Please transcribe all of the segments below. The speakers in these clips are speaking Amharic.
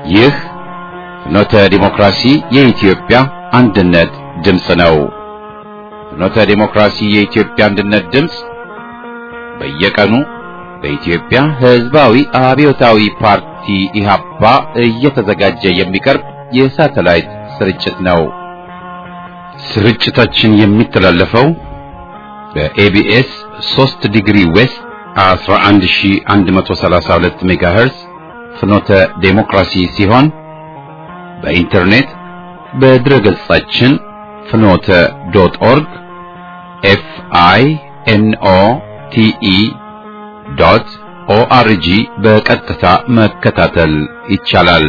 ይህ ፍኖተ ዲሞክራሲ የኢትዮጵያ አንድነት ድምፅ ነው። ፍኖተ ዲሞክራሲ የኢትዮጵያ አንድነት ድምፅ በየቀኑ በኢትዮጵያ ሕዝባዊ አብዮታዊ ፓርቲ ኢህአፓ እየተዘጋጀ የሚቀርብ የሳተላይት ስርጭት ነው። ስርጭታችን የሚተላለፈው በኤቢኤስ 3 ዲግሪ ዌስት 11132 ሜጋሄርስ ፍኖተ ዴሞክራሲ ሲሆን በኢንተርኔት በድረገጻችን ፍኖተ ዶት ኦርግ ኤፍ አይ ኤን ኦ ቲ ኢ ዶት ኦአርጂ በቀጥታ መከታተል ይቻላል።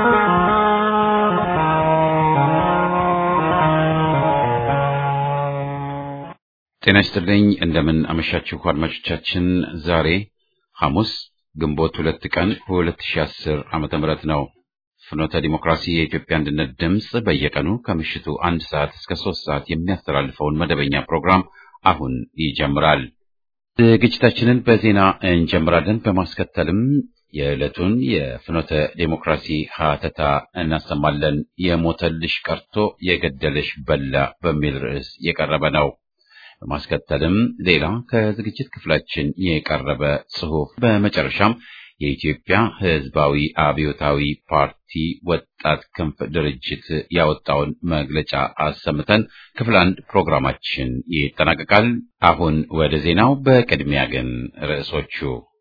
ጤና ይስጥልኝ። እንደምን አመሻችሁ አድማጮቻችን። ዛሬ ሐሙስ ግንቦት ሁለት ቀን 2010 ዓመተ ምህረት ነው። ፍኖተ ዲሞክራሲ የኢትዮጵያ አንድነት ድምፅ በየቀኑ ከምሽቱ አንድ ሰዓት እስከ ሶስት ሰዓት የሚያስተላልፈውን መደበኛ ፕሮግራም አሁን ይጀምራል። ዝግጅታችንን በዜና እንጀምራለን። በማስከተልም የዕለቱን የፍኖተ ዴሞክራሲ ሀተታ እናሰማለን። የሞተልሽ ቀርቶ የገደለሽ በላ በሚል ርዕስ የቀረበ ነው። በማስከተልም ሌላ ከዝግጅት ክፍላችን የቀረበ ጽሑፍ፣ በመጨረሻም የኢትዮጵያ ሕዝባዊ አብዮታዊ ፓርቲ ወጣት ክንፍ ድርጅት ያወጣውን መግለጫ አሰምተን ክፍል አንድ ፕሮግራማችን ይጠናቀቃል። አሁን ወደ ዜናው። በቅድሚያ ግን ርዕሶቹ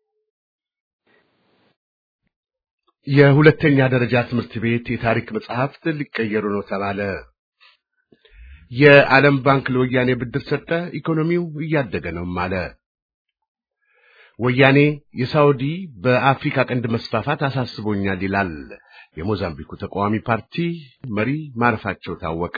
የሁለተኛ ደረጃ ትምህርት ቤት የታሪክ መጽሐፍት ሊቀየሩ ነው ተባለ። የዓለም ባንክ ለወያኔ ብድር ሰጠ፣ ኢኮኖሚው እያደገ ነውም አለ። ወያኔ የሳውዲ በአፍሪካ ቀንድ መስፋፋት አሳስቦኛል ይላል። የሞዛምቢኩ ተቃዋሚ ፓርቲ መሪ ማረፋቸው ታወቀ።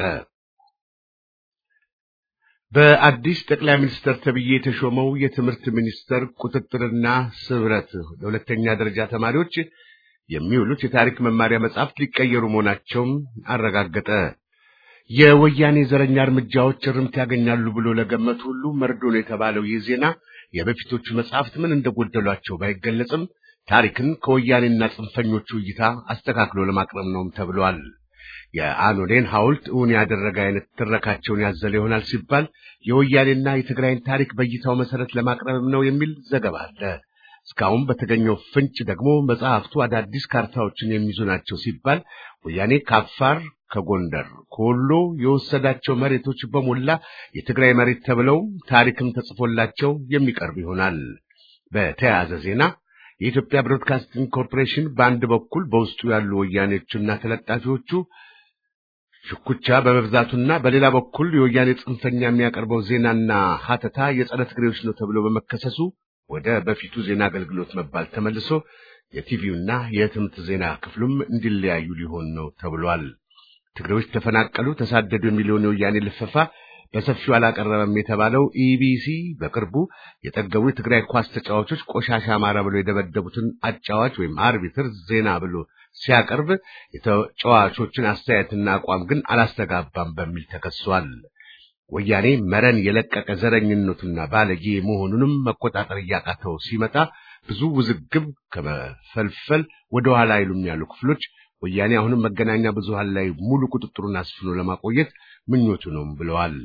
በአዲስ ጠቅላይ ሚኒስትር ተብዬ የተሾመው የትምህርት ሚኒስቴር ቁጥጥርና ስብረት ለሁለተኛ ደረጃ ተማሪዎች የሚውሉት የታሪክ መማሪያ መጻሕፍት ሊቀየሩ መሆናቸውን አረጋገጠ። የወያኔ ዘረኛ እርምጃዎች እርምት ያገኛሉ ብሎ ለገመቱ ሁሉ መርዶ ነው የተባለው ይህ ዜና የበፊቶቹ መጽሐፍት ምን እንደጎደሏቸው ባይገለጽም ታሪክን ከወያኔና ጽንፈኞቹ እይታ አስተካክሎ ለማቅረብ ነውም ተብሏል። የአኖሌን ሐውልት እውን ያደረገ አይነት ትረካቸውን ያዘለ ይሆናል ሲባል የወያኔና የትግራይን ታሪክ በእይታው መሰረት ለማቅረብም ነው የሚል ዘገባ አለ። እስካሁን በተገኘው ፍንጭ ደግሞ መጽሐፍቱ አዳዲስ ካርታዎችን የሚይዙ ናቸው ሲባል ወያኔ ከአፋር፣ ከጎንደር፣ ከወሎ የወሰዳቸው መሬቶች በሞላ የትግራይ መሬት ተብለው ታሪክም ተጽፎላቸው የሚቀርብ ይሆናል። በተያያዘ ዜና የኢትዮጵያ ብሮድካስቲንግ ኮርፖሬሽን በአንድ በኩል በውስጡ ያሉ ወያኔዎቹና ተለጣፊዎቹ ሽኩቻ በመብዛቱና በሌላ በኩል የወያኔ ጽንፈኛ የሚያቀርበው ዜናና ሀተታ የጸረ ትግሬዎች ነው ተብሎ በመከሰሱ ወደ በፊቱ ዜና አገልግሎት መባል ተመልሶ የቲቪውና የህትመት ዜና ክፍሉም እንዲለያዩ ሊሆን ነው ተብሏል። ትግሬዎች ተፈናቀሉ፣ ተሳደዱ የሚለውን የወያኔ ልፈፋ በሰፊው አላቀረበም የተባለው ኢቢሲ በቅርቡ የጠገቡ የትግራይ ኳስ ተጫዋቾች ቆሻሻ አማራ ብሎ የደበደቡትን አጫዋች ወይም አርቢትር ዜና ብሎ ሲያቀርብ የተጫዋቾችን አስተያየትና አቋም ግን አላስተጋባም በሚል ተከሷል። ወያኔ መረን የለቀቀ ዘረኝነቱና ባለጌ መሆኑንም መቆጣጠር እያቃተው ሲመጣ ብዙ ውዝግብ ከመፈልፈል ወደ ኋላ አይሉም ያሉ ክፍሎች ወያኔ አሁንም መገናኛ ብዙሃን ላይ ሙሉ ቁጥጥሩን አስፍኖ ለማቆየት ምኞቱ ነው ብለዋል።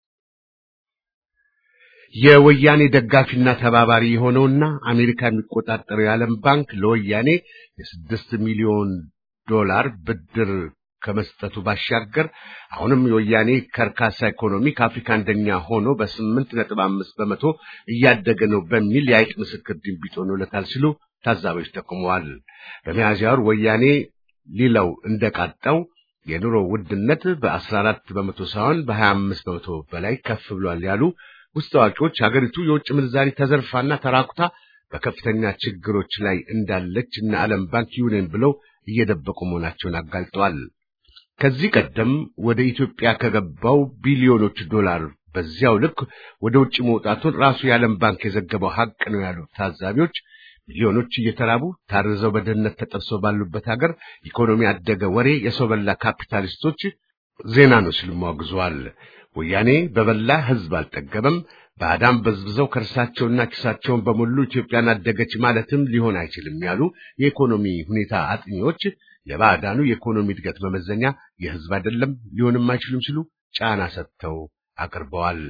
የወያኔ ደጋፊና ተባባሪ የሆነውና አሜሪካ የሚቆጣጠረው የዓለም ባንክ ለወያኔ የስድስት ሚሊዮን ዶላር ብድር ከመስጠቱ ባሻገር አሁንም የወያኔ ከርካሳ ኢኮኖሚ ከአፍሪካ አንደኛ ሆኖ በስምንት ነጥብ አምስት በመቶ እያደገ ነው በሚል የአይጥ ምስክር ድንቢጥ ሆኖለታል ሲሉ ታዛቢዎች ጠቁመዋል። በሚያዝያ ወር ወያኔ ሊለው እንደቃጣው የኑሮ ውድነት በአስራ አራት በመቶ ሳይሆን በሀያ አምስት በመቶ በላይ ከፍ ብሏል ያሉ ውስጥ አዋቂዎች ሀገሪቱ የውጭ ምንዛሪ ተዘርፋና ተራቁታ በከፍተኛ ችግሮች ላይ እንዳለች እና ዓለም ባንክ ይሁነን ብለው እየደበቁ መሆናቸውን አጋልጠዋል። ከዚህ ቀደም ወደ ኢትዮጵያ ከገባው ቢሊዮኖች ዶላር በዚያው ልክ ወደ ውጭ መውጣቱን ራሱ የዓለም ባንክ የዘገበው ሀቅ ነው ያሉት ታዛቢዎች ሚሊዮኖች እየተራቡ ታርዘው በድህነት ተጠብሰው ባሉበት ሀገር ኢኮኖሚ አደገ ወሬ የሰው በላ ካፒታሊስቶች ዜና ነው ሲሉ አውግዘዋል። ወያኔ በበላ ሕዝብ አልጠገበም፣ ባዕዳን በዝብዘው ከርሳቸውና ኪሳቸውን በሙሉ ኢትዮጵያን አደገች ማለትም ሊሆን አይችልም ያሉ የኢኮኖሚ ሁኔታ አጥኚዎች የባዕዳኑ የኢኮኖሚ እድገት መመዘኛ የሕዝብ አይደለም ሊሆንም አይችሉም ሲሉ ጫና ሰጥተው አቅርበዋል።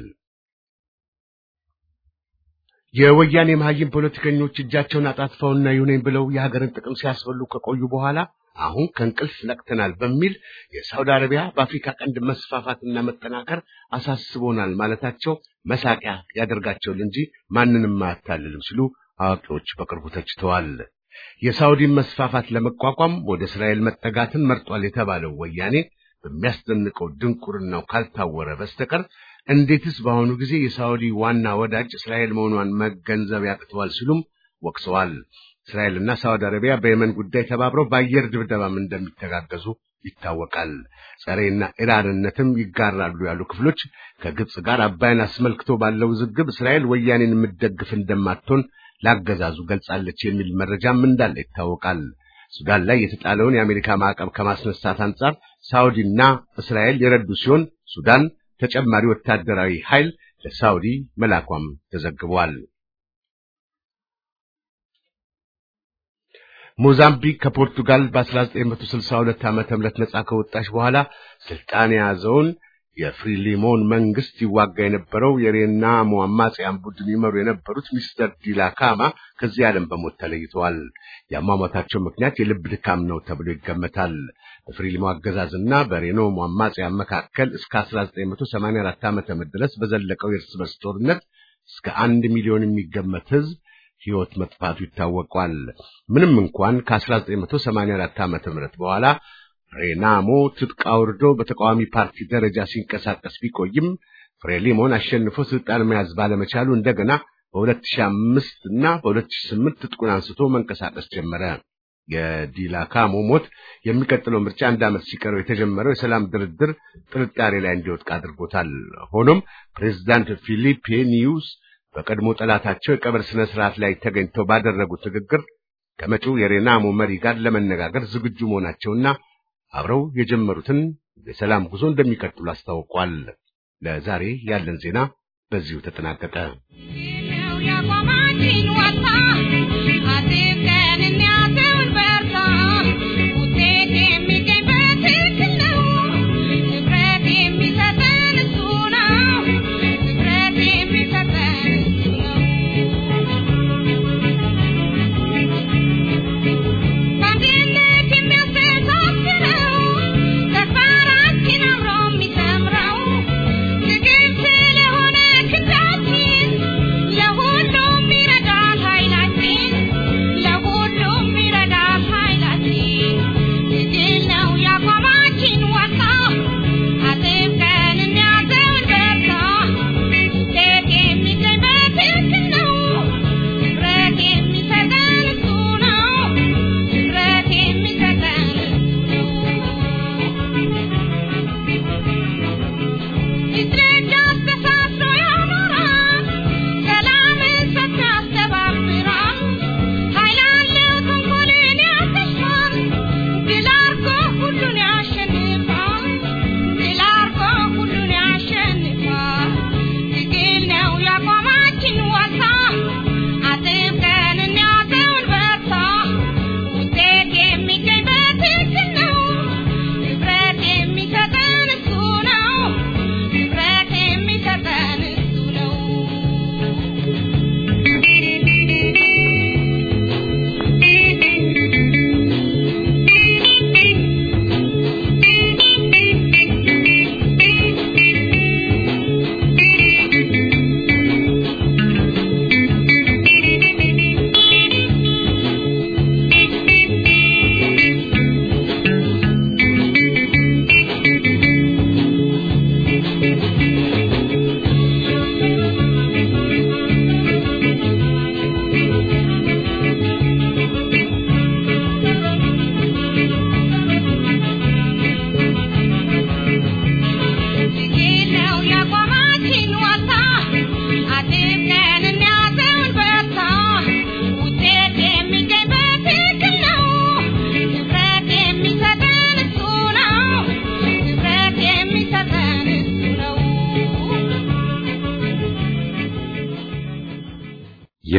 የወያኔ መሀይም ፖለቲከኞች እጃቸውን አጣጥፈውና ይሁነኝ ብለው የሀገርን ጥቅም ሲያስበሉ ከቆዩ በኋላ አሁን ከእንቅልፍ ነቅተናል በሚል የሳውዲ አረቢያ በአፍሪካ ቀንድ መስፋፋትና መጠናከር አሳስቦናል ማለታቸው መሳቂያ ያደርጋቸዋል እንጂ ማንንም አያታልልም ሲሉ አዋቂዎች በቅርቡ ተችተዋል። የሳውዲን መስፋፋት ለመቋቋም ወደ እስራኤል መጠጋትን መርጧል የተባለው ወያኔ በሚያስደንቀው ድንቁርናው ካልታወረ በስተቀር እንዴትስ በአሁኑ ጊዜ የሳውዲ ዋና ወዳጅ እስራኤል መሆኗን መገንዘብ ያቅተዋል ሲሉም ወቅሰዋል። እስራኤልና ሳውዲ አረቢያ በየመን ጉዳይ ተባብረው በአየር ድብደባም እንደሚተጋገዙ ይታወቃል። ጸሬና ኢራንነትም ይጋራሉ ያሉ ክፍሎች ከግብፅ ጋር አባይን አስመልክቶ ባለው ውዝግብ እስራኤል ወያኔን የምትደግፍ እንደማትሆን ላገዛዙ ገልጻለች የሚል መረጃም እንዳለ ይታወቃል። ሱዳን ላይ የተጣለውን የአሜሪካ ማዕቀብ ከማስነሳት አንጻር ሳውዲና እስራኤል የረዱ ሲሆን ሱዳን ተጨማሪ ወታደራዊ ኃይል ለሳውዲ መላኳም ተዘግቧል። ሞዛምቢክ ከፖርቱጋል በ1962 ዓመተ ምህረት ነጻ ከወጣች በኋላ ስልጣን የያዘውን የፍሪሊሞን መንግስት ይዋጋ የነበረው የሬናሞ አማጽያን ቡድን ይመሩ የነበሩት ሚስተር ዲላካማ ከዚህ ዓለም በሞት ተለይተዋል። የአሟሟታቸው ምክንያት የልብ ድካም ነው ተብሎ ይገመታል። በፍሪሊሞ አገዛዝና በሬኖሞ አማጽያን መካከል እስከ 1984 ዓመተ ምህረት ድረስ በዘለቀው የእርስ በርስ ጦርነት እስከ አንድ ሚሊዮን የሚገመት ህዝብ ሕይወት መጥፋቱ ይታወቋል። ምንም እንኳን ከ1984 ዓመተ ምህረት በኋላ ሬናሞ ትጥቅ አውርዶ በተቃዋሚ ፓርቲ ደረጃ ሲንቀሳቀስ ቢቆይም ፍሬሊሞን አሸንፎ ስልጣን መያዝ ባለመቻሉ እንደገና በ2005 እና በ2008 ትጥቁን አንስቶ መንቀሳቀስ ጀመረ። የዲላካሞ ሞት የሚቀጥለው ምርጫ አንድ ዓመት ሲቀረው የተጀመረው የሰላም ድርድር ጥርጣሬ ላይ እንዲወድቅ አድርጎታል። ሆኖም ፕሬዚዳንት ፊሊፔ ኒውስ በቀድሞ ጠላታቸው የቀብር ስነ ስርዓት ላይ ተገኝተው ባደረጉት ንግግር ከመጪው የሬናሞ መሪ ጋር ለመነጋገር ዝግጁ መሆናቸውና አብረው የጀመሩትን የሰላም ጉዞ እንደሚቀጥሉ አስታውቋል። ለዛሬ ያለን ዜና በዚሁ ተጠናቀቀ። ለሁሉም ይረዳል ኃይላችን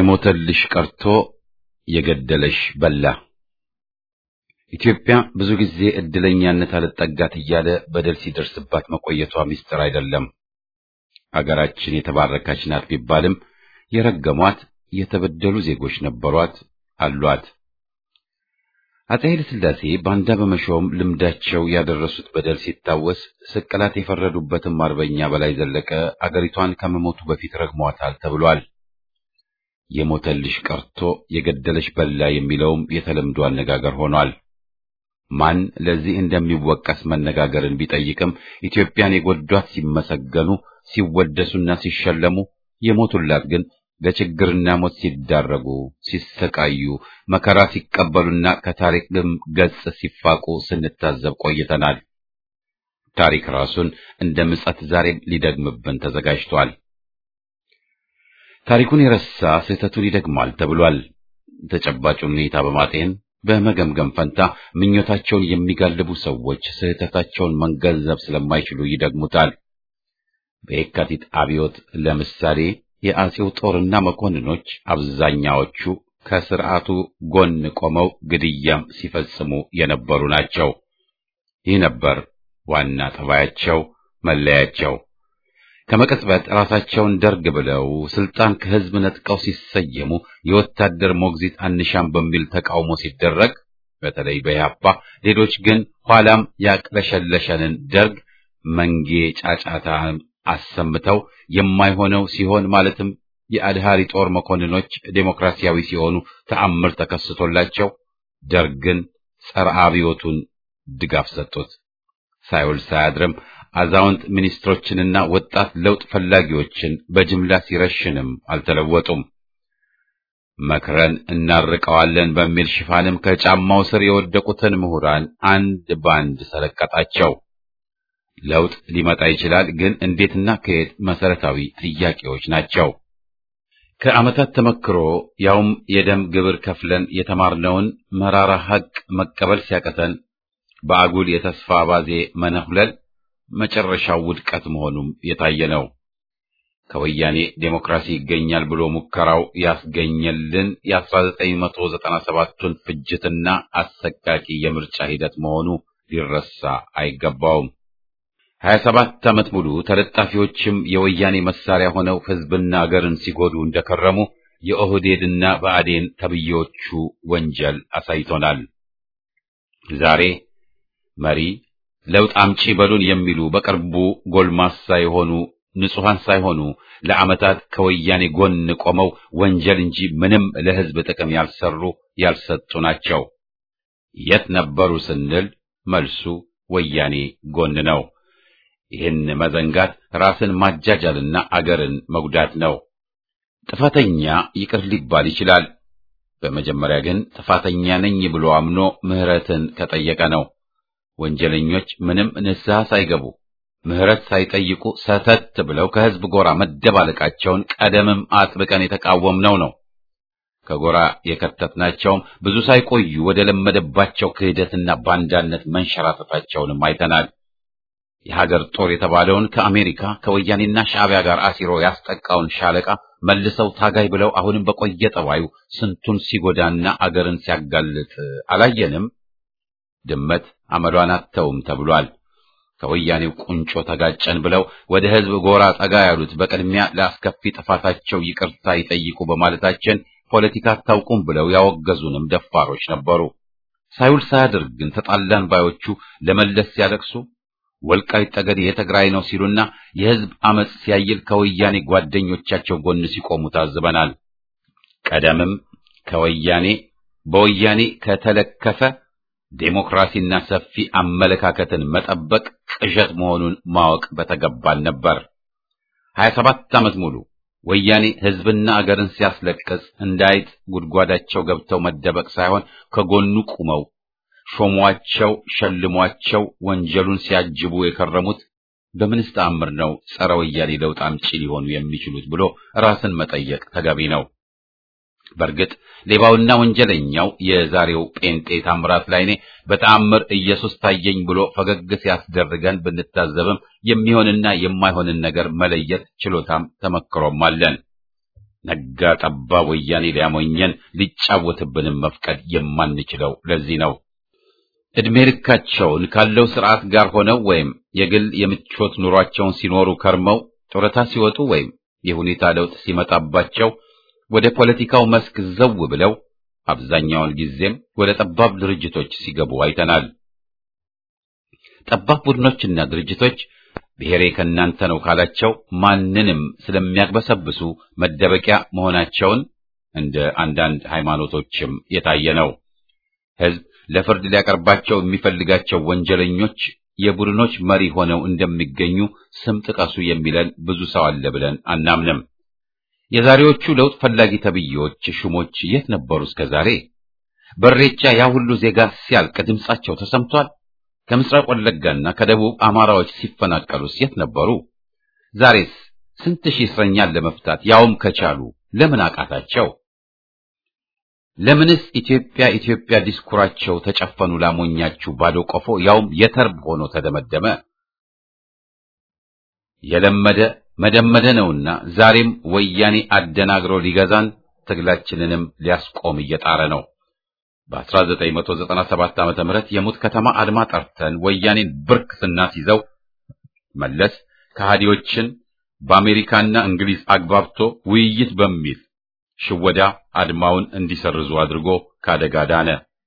የሞተልሽ ቀርቶ የገደለሽ በላ። ኢትዮጵያ ብዙ ጊዜ እድለኛነት አልጠጋት እያለ በደል ሲደርስባት መቆየቷ ምስጢር አይደለም። አገራችን የተባረከች ናት ቢባልም የረገሟት የተበደሉ ዜጎች ነበሯት አሏት። አፄ ኃይለ ሥላሴ ባንዳ በመሾም ልምዳቸው ያደረሱት በደል ሲታወስ ስቅላት የፈረዱበትም አርበኛ በላይ ዘለቀ አገሪቷን ከመሞቱ በፊት ረግሟታል ተብሏል። የሞተልሽ ቀርቶ የገደለሽ በላ የሚለውም የተለምዶ አነጋገር ሆኗል። ማን ለዚህ እንደሚወቀስ መነጋገርን ቢጠይቅም ኢትዮጵያን የጎዷት ሲመሰገኑ፣ ሲወደሱና ሲሸለሙ የሞቱላት ግን ለችግርና ሞት ሲዳረጉ፣ ሲሰቃዩ፣ መከራ ሲቀበሉና ከታሪክም ገጽ ሲፋቁ ስንታዘብ ቆይተናል። ታሪክ ራሱን እንደ ምጸት ዛሬም ሊደግምብን ተዘጋጅቷል። ታሪኩን የረሳ ስህተቱን ይደግማል ተብሏል። ተጨባጩን ሁኔታ በማጤን በመገምገም ፈንታ ምኞታቸውን የሚጋልቡ ሰዎች ስህተታቸውን መገንዘብ ስለማይችሉ ይደግሙታል። በየካቲት አብዮት ለምሳሌ የአጼው ጦርና መኮንኖች አብዛኛዎቹ ከስርዓቱ ጎን ቆመው ግድያም ሲፈጽሙ የነበሩ ናቸው። ይህ ነበር ዋና ጠባያቸው፣ መለያቸው። ከመቀጽበት ራሳቸውን ደርግ ብለው ስልጣን ከህዝብ ነጥቀው ሲሰየሙ የወታደር ሞግዚት አንሻም በሚል ተቃውሞ ሲደረግ በተለይ በያፓ ሌሎች ግን ኋላም ያቅለሸለሸንን ደርግ መንጌ ጫጫታ አሰምተው የማይሆነው ሲሆን ማለትም የአድሃሪ ጦር መኮንኖች ዴሞክራሲያዊ ሲሆኑ ተአምር ተከስቶላቸው ደርግን ጸረ አብዮቱን ድጋፍ ሰጡት። ሳይውል ሳያድርም አዛውንት ሚኒስትሮችንና ወጣት ለውጥ ፈላጊዎችን በጅምላ ሲረሽንም አልተለወጡም። መክረን እናርቀዋለን በሚል ሽፋንም ከጫማው ስር የወደቁትን ምሁራን አንድ ባንድ ሰለቀጣቸው። ለውጥ ሊመጣ ይችላል፣ ግን እንዴትና ከየት መሰረታዊ ጥያቄዎች ናቸው። ከዓመታት ተመክሮ ያውም የደም ግብር ከፍለን የተማርነውን መራራ ሐቅ መቀበል ሲያቀተን በአጉል የተስፋ ባዜ መነሁለል መጨረሻው ውድቀት መሆኑም የታየ ነው። ከወያኔ ዴሞክራሲ ይገኛል ብሎ ሙከራው ያስገኘልን የ1997ቱን ፍጅትና አሰቃቂ የምርጫ ሂደት መሆኑ ሊረሳ አይገባውም። 27 ዓመት ሙሉ ተለጣፊዎችም የወያኔ መሳሪያ ሆነው ሕዝብና አገርን ሲጎዱ እንደከረሙ የኦህዴድና ብአዴን ተብዬዎቹ ወንጀል አሳይቶናል። ዛሬ መሪ ለውጥ አምጪ በሉን የሚሉ በቅርቡ ጎልማሳ የሆኑ ንጹሐን ሳይሆኑ ለዓመታት ከወያኔ ጎን ቆመው ወንጀል እንጂ ምንም ለሕዝብ ጥቅም ያልሰሩ ያልሰጡ ናቸው። የት ነበሩ ስንል መልሱ ወያኔ ጎን ነው። ይህን መዘንጋት ራስን ማጃጃልና አገርን መጉዳት ነው። ጥፋተኛ ይቅር ሊባል ይችላል። በመጀመሪያ ግን ጥፋተኛ ነኝ ብሎ አምኖ ምሕረትን ከጠየቀ ነው። ወንጀለኞች ምንም ንስሐ ሳይገቡ ምሕረት ሳይጠይቁ ሰተት ብለው ከሕዝብ ጎራ መደባለቃቸውን ቀደምም አጥብቀን የተቃወምነው ነው። ከጎራ የከተትናቸውም ብዙ ሳይቆዩ ወደ ለመደባቸው ክህደትና ባንዳነት መንሸራተታቸውንም አይተናል። የሀገር ጦር የተባለውን ከአሜሪካ ከወያኔና ሻዕቢያ ጋር አሲሮ ያስጠቃውን ሻለቃ መልሰው ታጋይ ብለው አሁንም በቆየ ጠባዩ ስንቱን ሲጎዳና አገርን ሲያጋልጥ አላየንም? ድመት አመሏን አተውም ተብሏል። ከወያኔው ቁንጮ ተጋጨን ብለው ወደ ሕዝብ ጎራ ጠጋ ያሉት በቅድሚያ ለአስከፊ ጥፋታቸው ይቅርታ ይጠይቁ በማለታችን ፖለቲካ አታውቁም ብለው ያወገዙንም ደፋሮች ነበሩ። ሳይውል ሳያድር ግን ተጣላን ባዮቹ ለመለስ ሲያለቅሱ ወልቃይት ጠገዴ የትግራይ ነው ሲሉና የሕዝብ አመጽ ሲያይል ከወያኔ ጓደኞቻቸው ጎን ሲቆሙ ታዝበናል። ቀደምም ከወያኔ በወያኔ ከተለከፈ ዴሞክራሲና ሰፊ አመለካከትን መጠበቅ ቅዠት መሆኑን ማወቅ በተገባን ነበር። ሀያ ሰባት ዓመት ሙሉ ወያኔ ሕዝብና አገርን ሲያስለቅስ እንዳይጥ ጉድጓዳቸው ገብተው መደበቅ ሳይሆን ከጎኑ ቁመው ሾሟቸው፣ ሸልሟቸው ወንጀሉን ሲያጅቡ የከረሙት በምንስ ተአምር ነው ጸረ ወያኔ ለውጥ አምጪ ሊሆኑ የሚችሉት ብሎ ራስን መጠየቅ ተገቢ ነው። በእርግጥ ሌባውና ወንጀለኛው የዛሬው ጴንጤ ታምራት ላይኔ በተአምር ኢየሱስ ታየኝ ብሎ ፈገግ ሲያስደርገን ብንታዘብም የሚሆንና የማይሆንን ነገር መለየት ችሎታም ተመክሮም አለን። ነጋ ጠባ ወያኔ ሊያሞኘን ሊጫወትብንም መፍቀድ የማንችለው ለዚህ ነው። ዕድሜ ልካቸውን ካለው ስርዓት ጋር ሆነው ወይም የግል የምቾት ኑሯቸውን ሲኖሩ ከርመው ጡረታ ሲወጡ ወይም የሁኔታ ለውጥ ሲመጣባቸው ወደ ፖለቲካው መስክ ዘው ብለው አብዛኛውን ጊዜም ወደ ጠባብ ድርጅቶች ሲገቡ አይተናል። ጠባብ ቡድኖችና ድርጅቶች ብሔሬ ከእናንተ ነው ካላቸው ማንንም ስለሚያግበሰብሱ መደበቂያ መሆናቸውን እንደ አንዳንድ ሃይማኖቶችም የታየ ነው። ሕዝብ ለፍርድ ሊያቀርባቸው የሚፈልጋቸው ወንጀለኞች የቡድኖች መሪ ሆነው እንደሚገኙ ስም ጥቀሱ የሚለን ብዙ ሰው አለ ብለን አናምንም። የዛሬዎቹ ለውጥ ፈላጊ ተብዬዎች ሹሞች የት ነበሩ እስከ ዛሬ? በሬቻ ያ ሁሉ ዜጋ ሲያልቅ ድምጻቸው ተሰምቷል። ከምስራቅ ወለጋና ከደቡብ አማራዎች ሲፈናቀሉስ የት ነበሩ? ዛሬስ ስንት ሺህ እስረኛን ለመፍታት ያውም ከቻሉ ለምን አቃታቸው? ለምንስ ኢትዮጵያ ኢትዮጵያ ዲስኩራቸው ተጨፈኑ ላሞኛችሁ ባዶ ቆፎ ያውም የተርብ ሆኖ ተደመደመ? የለመደ መደመደ ነውና ዛሬም ወያኔ አደናግሮ ሊገዛን ትግላችንንም ሊያስቆም እየጣረ ነው። በ1997 ዓመተ ምህረት የሙት ከተማ አድማ ጠርተን ወያኔን ብርክ ስናስይዘው መለስ ከሃዲዎችን በአሜሪካና እንግሊዝ አግባብቶ ውይይት በሚል ሽወዳ አድማውን እንዲሰርዙ አድርጎ ካደጋ ዳነ።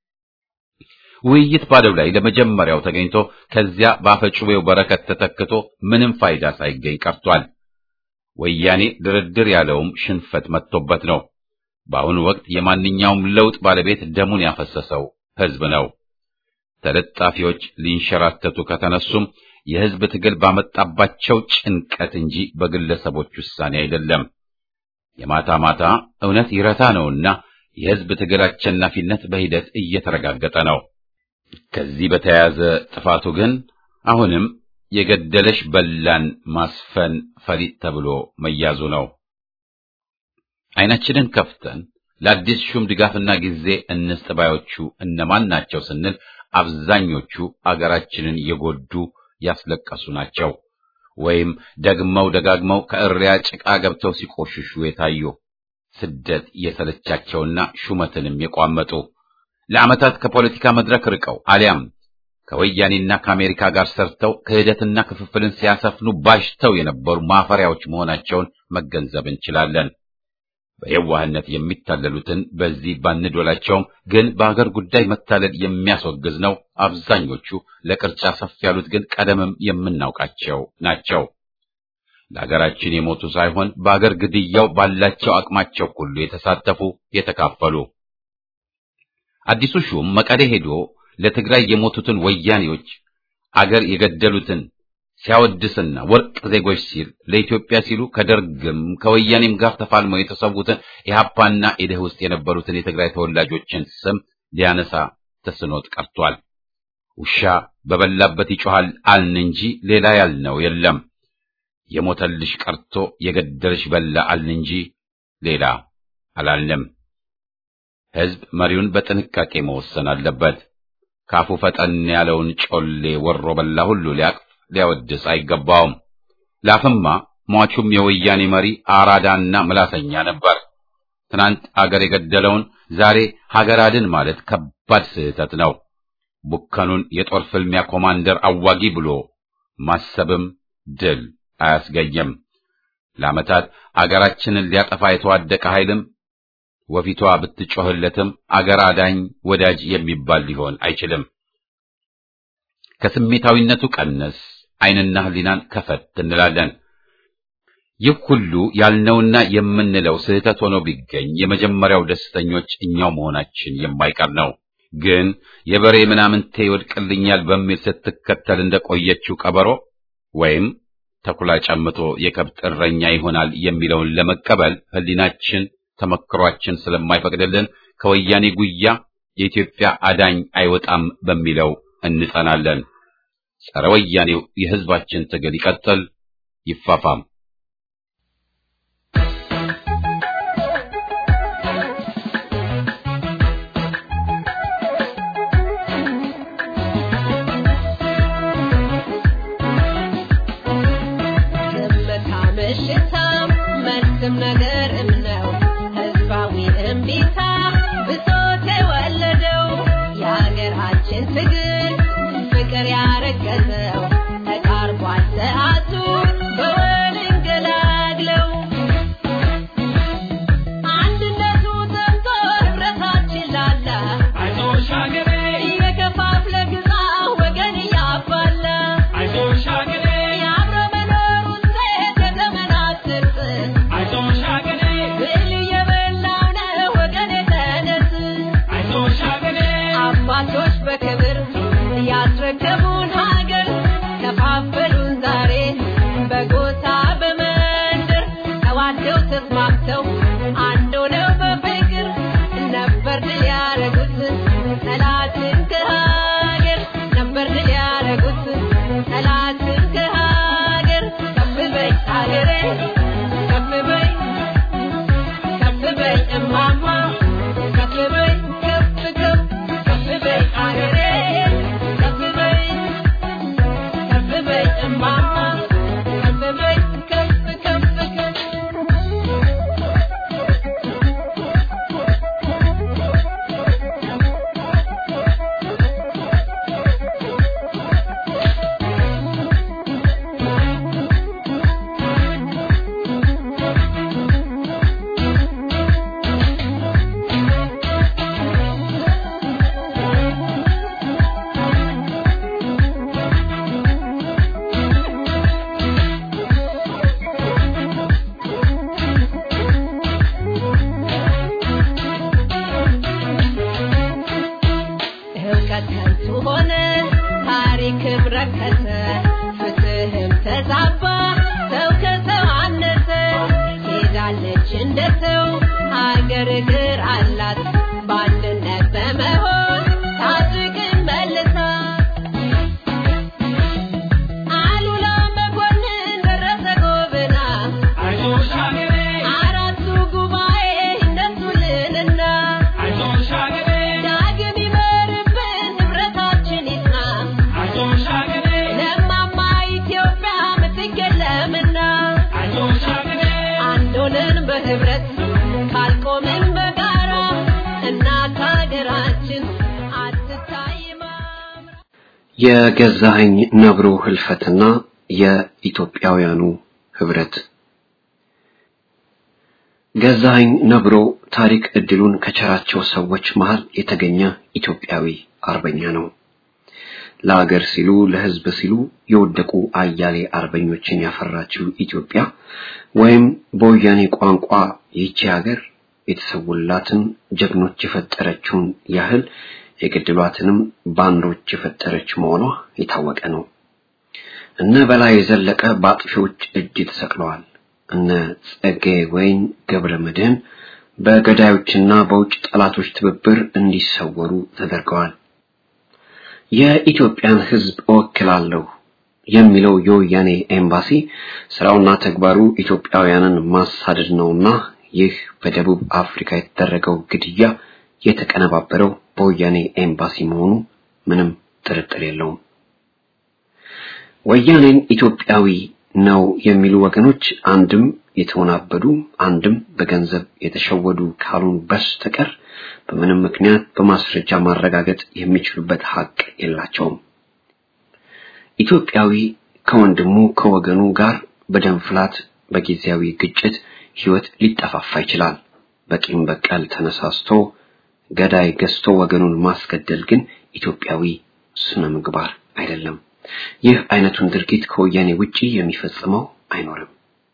ውይይት ባለው ላይ ለመጀመሪያው ተገኝቶ ከዚያ በአፈጩቤው በረከት ተተክቶ ምንም ፋይዳ ሳይገኝ ቀርቷል። ወያኔ ድርድር ያለውም ሽንፈት መጥቶበት ነው። በአሁኑ ወቅት የማንኛውም ለውጥ ባለቤት ደሙን ያፈሰሰው ሕዝብ ነው። ተለጣፊዎች ሊንሸራተቱ ከተነሱም የሕዝብ ትግል ባመጣባቸው ጭንቀት እንጂ በግለሰቦች ውሳኔ አይደለም። የማታ ማታ እውነት ይረታ ነውና የሕዝብ ትግል አሸናፊነት በሂደት እየተረጋገጠ ነው። ከዚህ በተያያዘ ጥፋቱ ግን አሁንም የገደለሽ በላን ማስፈን ፈሊጥ ተብሎ መያዙ ነው። ዓይናችንን ከፍተን ለአዲስ ሹም ድጋፍና ጊዜ እንስጥ ባዮቹ እነማን ናቸው ስንል አብዛኞቹ አገራችንን የጎዱ ያስለቀሱ ናቸው። ወይም ደግመው ደጋግመው ከእሪያ ጭቃ ገብተው ሲቆሽሹ የታዩ ስደት የሰለቻቸውና ሹመትንም የቋመጡ ለዓመታት ከፖለቲካ መድረክ ርቀው አሊያም ከወያኔና ከአሜሪካ ጋር ሰርተው ክህደትና ክፍፍልን ሲያሰፍኑ ባሽተው የነበሩ ማፈሪያዎች መሆናቸውን መገንዘብ እንችላለን። በየዋህነት የሚታለሉትን በዚህ ባንዶላቸውም ግን በአገር ጉዳይ መታለል የሚያስወግዝ ነው። አብዛኞቹ ለቅርጫ ሰፍ ያሉት ግን ቀደምም የምናውቃቸው ናቸው። ለሀገራችን የሞቱ ሳይሆን በአገር ግድያው ባላቸው አቅማቸው ሁሉ የተሳተፉ የተካፈሉ። አዲሱ ሹም መቀሌ ሄዶ ለትግራይ የሞቱትን ወያኔዎች አገር የገደሉትን ሲያወድስና ወርቅ ዜጎች ሲል ለኢትዮጵያ ሲሉ ከደርግም ከወያኔም ጋር ተፋልመው የተሰዉትን ኢህአፓና ኢድህ ውስጥ የነበሩትን የትግራይ ተወላጆችን ስም ሊያነሳ ተስኖት ቀርቷል። ውሻ በበላበት ይጮሃል አልን እንጂ ሌላ ያልነው የለም። የሞተልሽ ቀርቶ የገደልሽ በላ አልን እንጂ ሌላ አላልንም። ሕዝብ መሪውን በጥንቃቄ መወሰን አለበት። ካፉ ፈጠን ያለውን ጮሌ ወሮ በላ ሁሉ ሊያቅፍ ሊያወድስ አይገባውም። ላፍማ ሟቹም የወያኔ መሪ አራዳና ምላሰኛ ነበር። ትናንት አገር የገደለውን ዛሬ ሀገር አድን ማለት ከባድ ስህተት ነው። ቡከኑን የጦር ፍልሚያ ኮማንደር አዋጊ ብሎ ማሰብም ድል አያስገኝም። ለዓመታት አገራችንን ሊያጠፋ የተዋደቀ ኃይልም ወፊቷ ብትጮህለትም አገር አዳኝ ወዳጅ የሚባል ሊሆን አይችልም። ከስሜታዊነቱ ቀነስ ዓይንና ሕሊናን ከፈት እንላለን። ይህ ሁሉ ያልነውና የምንለው ስህተት ሆኖ ቢገኝ የመጀመሪያው ደስተኞች እኛው መሆናችን የማይቀር ነው። ግን የበሬ ምናምንቴ ይወድቅልኛል በሚል ስትከተል እንደቆየችው ቀበሮ ወይም ተኩላ ጨምቶ የከብት እረኛ ይሆናል የሚለውን ለመቀበል ሕሊናችን ተመክሯችን ስለማይፈቅድልን ከወያኔ ጉያ የኢትዮጵያ አዳኝ አይወጣም በሚለው እንጸናለን። ጸረ ወያኔው የሕዝባችን ትግል ይቀጥል፣ ይፋፋም። ዝምታ ምሽታም መልስም ነገር እምነው ከንቱ ሆነ ታሪክም ረከሰ ፍትህም ተዛባ ሰው ከሰው አነሰ ሄዳለች እንደ ሰው ሀገር እግር አላት በአንድነት በመሆን ታድግም መልሳ አሉላ መኮንን ደረሰ ጎብና አራቱ ጉባኤ እነሱልንና ዳግም ይመርብን ንብረታችን ይጽና ለማማ ኢትዮጵያ ምትክ የለምና አንድ ሆነን በህብረት ካልቆምን በጋራ እናት ሀገራችን አትታይም አምራ የገዛኸኝ ነብሩ ህልፈትና የኢትዮጵያውያኑ ህብረት ገዛኸኝ ነብሮ ታሪክ እድሉን ከቸራቸው ሰዎች መሃል የተገኘ ኢትዮጵያዊ አርበኛ ነው። ለአገር ሲሉ ለህዝብ ሲሉ የወደቁ አያሌ አርበኞችን ያፈራችው ኢትዮጵያ ወይም በወያኔ ቋንቋ ይህቺ ሀገር የተሰውላትን ጀግኖች የፈጠረችውን ያህል የገድሏትንም ባንዶች የፈጠረች መሆኗ የታወቀ ነው። እነ በላይ ዘለቀ በአጥፊዎች እጅ ተሰቅለዋል። እነ ጸጌ ወይን ገብረ መድህን በገዳዮችና በውጭ ጠላቶች ትብብር እንዲሰወሩ ተደርገዋል። የኢትዮጵያን ህዝብ እወክላለሁ የሚለው የወያኔ ኤምባሲ ስራውና ተግባሩ ኢትዮጵያውያንን ማሳደድ ነውና ይህ በደቡብ አፍሪካ የተደረገው ግድያ የተቀነባበረው በወያኔ ኤምባሲ መሆኑ ምንም ጥርጥር የለውም። ወያኔን ኢትዮጵያዊ ነው የሚሉ ወገኖች አንድም የተወናበዱ አንድም በገንዘብ የተሸወዱ ካሉን በስተቀር በምንም ምክንያት በማስረጃ ማረጋገጥ የሚችሉበት ሀቅ የላቸውም። ኢትዮጵያዊ ከወንድሙ ከወገኑ ጋር በደም ፍላት በጊዜያዊ ግጭት ህይወት ሊጠፋፋ ይችላል። በቂም በቀል ተነሳስቶ ገዳይ ገዝቶ ወገኑን ማስገደል ግን ኢትዮጵያዊ ስነ ምግባር አይደለም። ይህ አይነቱን ድርጊት ከወያኔ ውጪ የሚፈጽመው አይኖርም።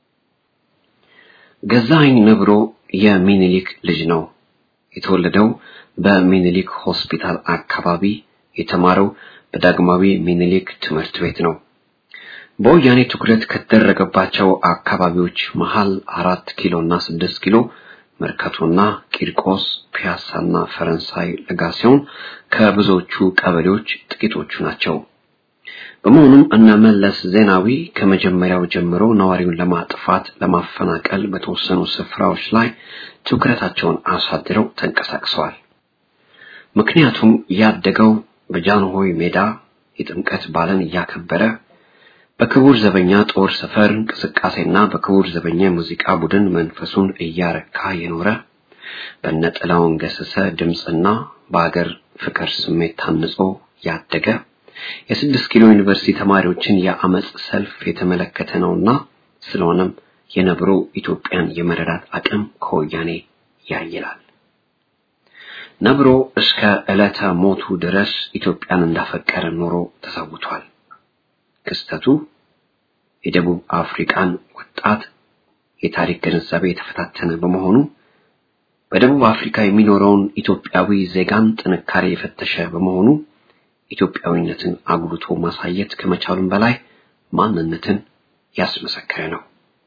ገዛኸኝ ነብሮ የሚኒሊክ ልጅ ነው። የተወለደው በሚኒሊክ ሆስፒታል አካባቢ፣ የተማረው በዳግማዊ ሚኒሊክ ትምህርት ቤት ነው። በወያኔ ትኩረት ከተደረገባቸው አካባቢዎች መሃል አራት ኪሎ እና ስድስት ኪሎ መርካቶና ቂርቆስ፣ ፒያሳና ፈረንሳይ ለጋ ሲሆን ከብዙዎቹ ቀበሌዎች ጥቂቶቹ ናቸው። በመሆኑም እነ መለስ ዜናዊ ከመጀመሪያው ጀምሮ ነዋሪውን ለማጥፋት ለማፈናቀል በተወሰኑ ስፍራዎች ላይ ትኩረታቸውን አሳድረው ተንቀሳቅሰዋል። ምክንያቱም ያደገው በጃንሆይ ሜዳ የጥምቀት በዓልን እያከበረ በክቡር ዘበኛ ጦር ሰፈር እንቅስቃሴና በክቡር ዘበኛ የሙዚቃ ቡድን መንፈሱን እያረካ የኖረ በነጥላውን ገሰሰ ድምፅና በአገር ፍቅር ስሜት ታንጾ ያደገ የስድስት ኪሎ ዩኒቨርሲቲ ተማሪዎችን የአመፅ ሰልፍ የተመለከተ ነውና ስለሆነም የነብሮ ኢትዮጵያን የመረዳት አቅም ከወያኔ ያይላል። ነብሮ እስከ ዕለተ ሞቱ ድረስ ኢትዮጵያን እንዳፈቀረ ኖሮ ተሰውቷል። ክስተቱ የደቡብ አፍሪካን ወጣት የታሪክ ግንዛቤ የተፈታተነ በመሆኑ በደቡብ አፍሪካ የሚኖረውን ኢትዮጵያዊ ዜጋን ጥንካሬ የፈተሸ በመሆኑ ኢትዮጵያዊነትን አጉልቶ ማሳየት ከመቻሉም በላይ ማንነትን ያስመሰከረ ነው።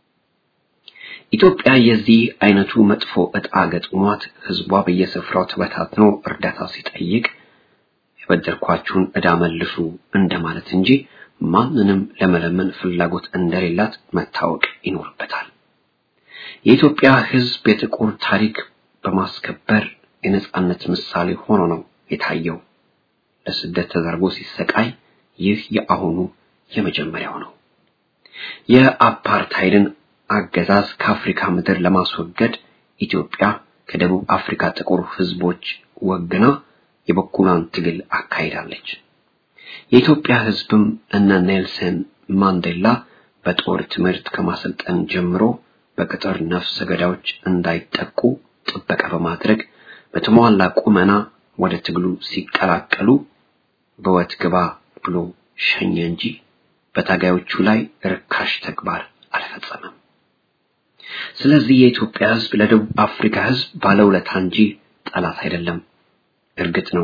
ኢትዮጵያ የዚህ አይነቱ መጥፎ ዕጣ ገጥሟት ህዝቧ በየስፍራው ተበታትኖ እርዳታ ሲጠይቅ የበደርኳችሁን ዕዳ መልሱ እንደማለት እንጂ ማንንም ለመለመን ፍላጎት እንደሌላት መታወቅ ይኖርበታል። የኢትዮጵያ ህዝብ የጥቁር ታሪክ በማስከበር የነጻነት ምሳሌ ሆኖ ነው የታየው። ለስደት ተደርጎ ሲሰቃይ ይህ የአሁኑ የመጀመሪያው ነው። የአፓርታይድን አገዛዝ ከአፍሪካ ምድር ለማስወገድ ኢትዮጵያ ከደቡብ አፍሪካ ጥቁር ህዝቦች ወግና የበኩሏን ትግል አካሂዳለች። የኢትዮጵያ ህዝብም እነ ኔልሰን ማንዴላ በጦር ትምህርት ከማሰልጠን ጀምሮ በቅጥር ነፍሰ ገዳዮች እንዳይጠቁ ጥበቃ በማድረግ በተሟላ ቁመና ወደ ትግሉ ሲቀላቀሉ በወት ግባ ብሎ ሸኘ እንጂ በታጋዮቹ ላይ ርካሽ ተግባር አልፈጸመም። ስለዚህ የኢትዮጵያ ህዝብ ለደቡብ አፍሪካ ህዝብ ባለውለታ እንጂ ጠላት አይደለም። እርግጥ ነው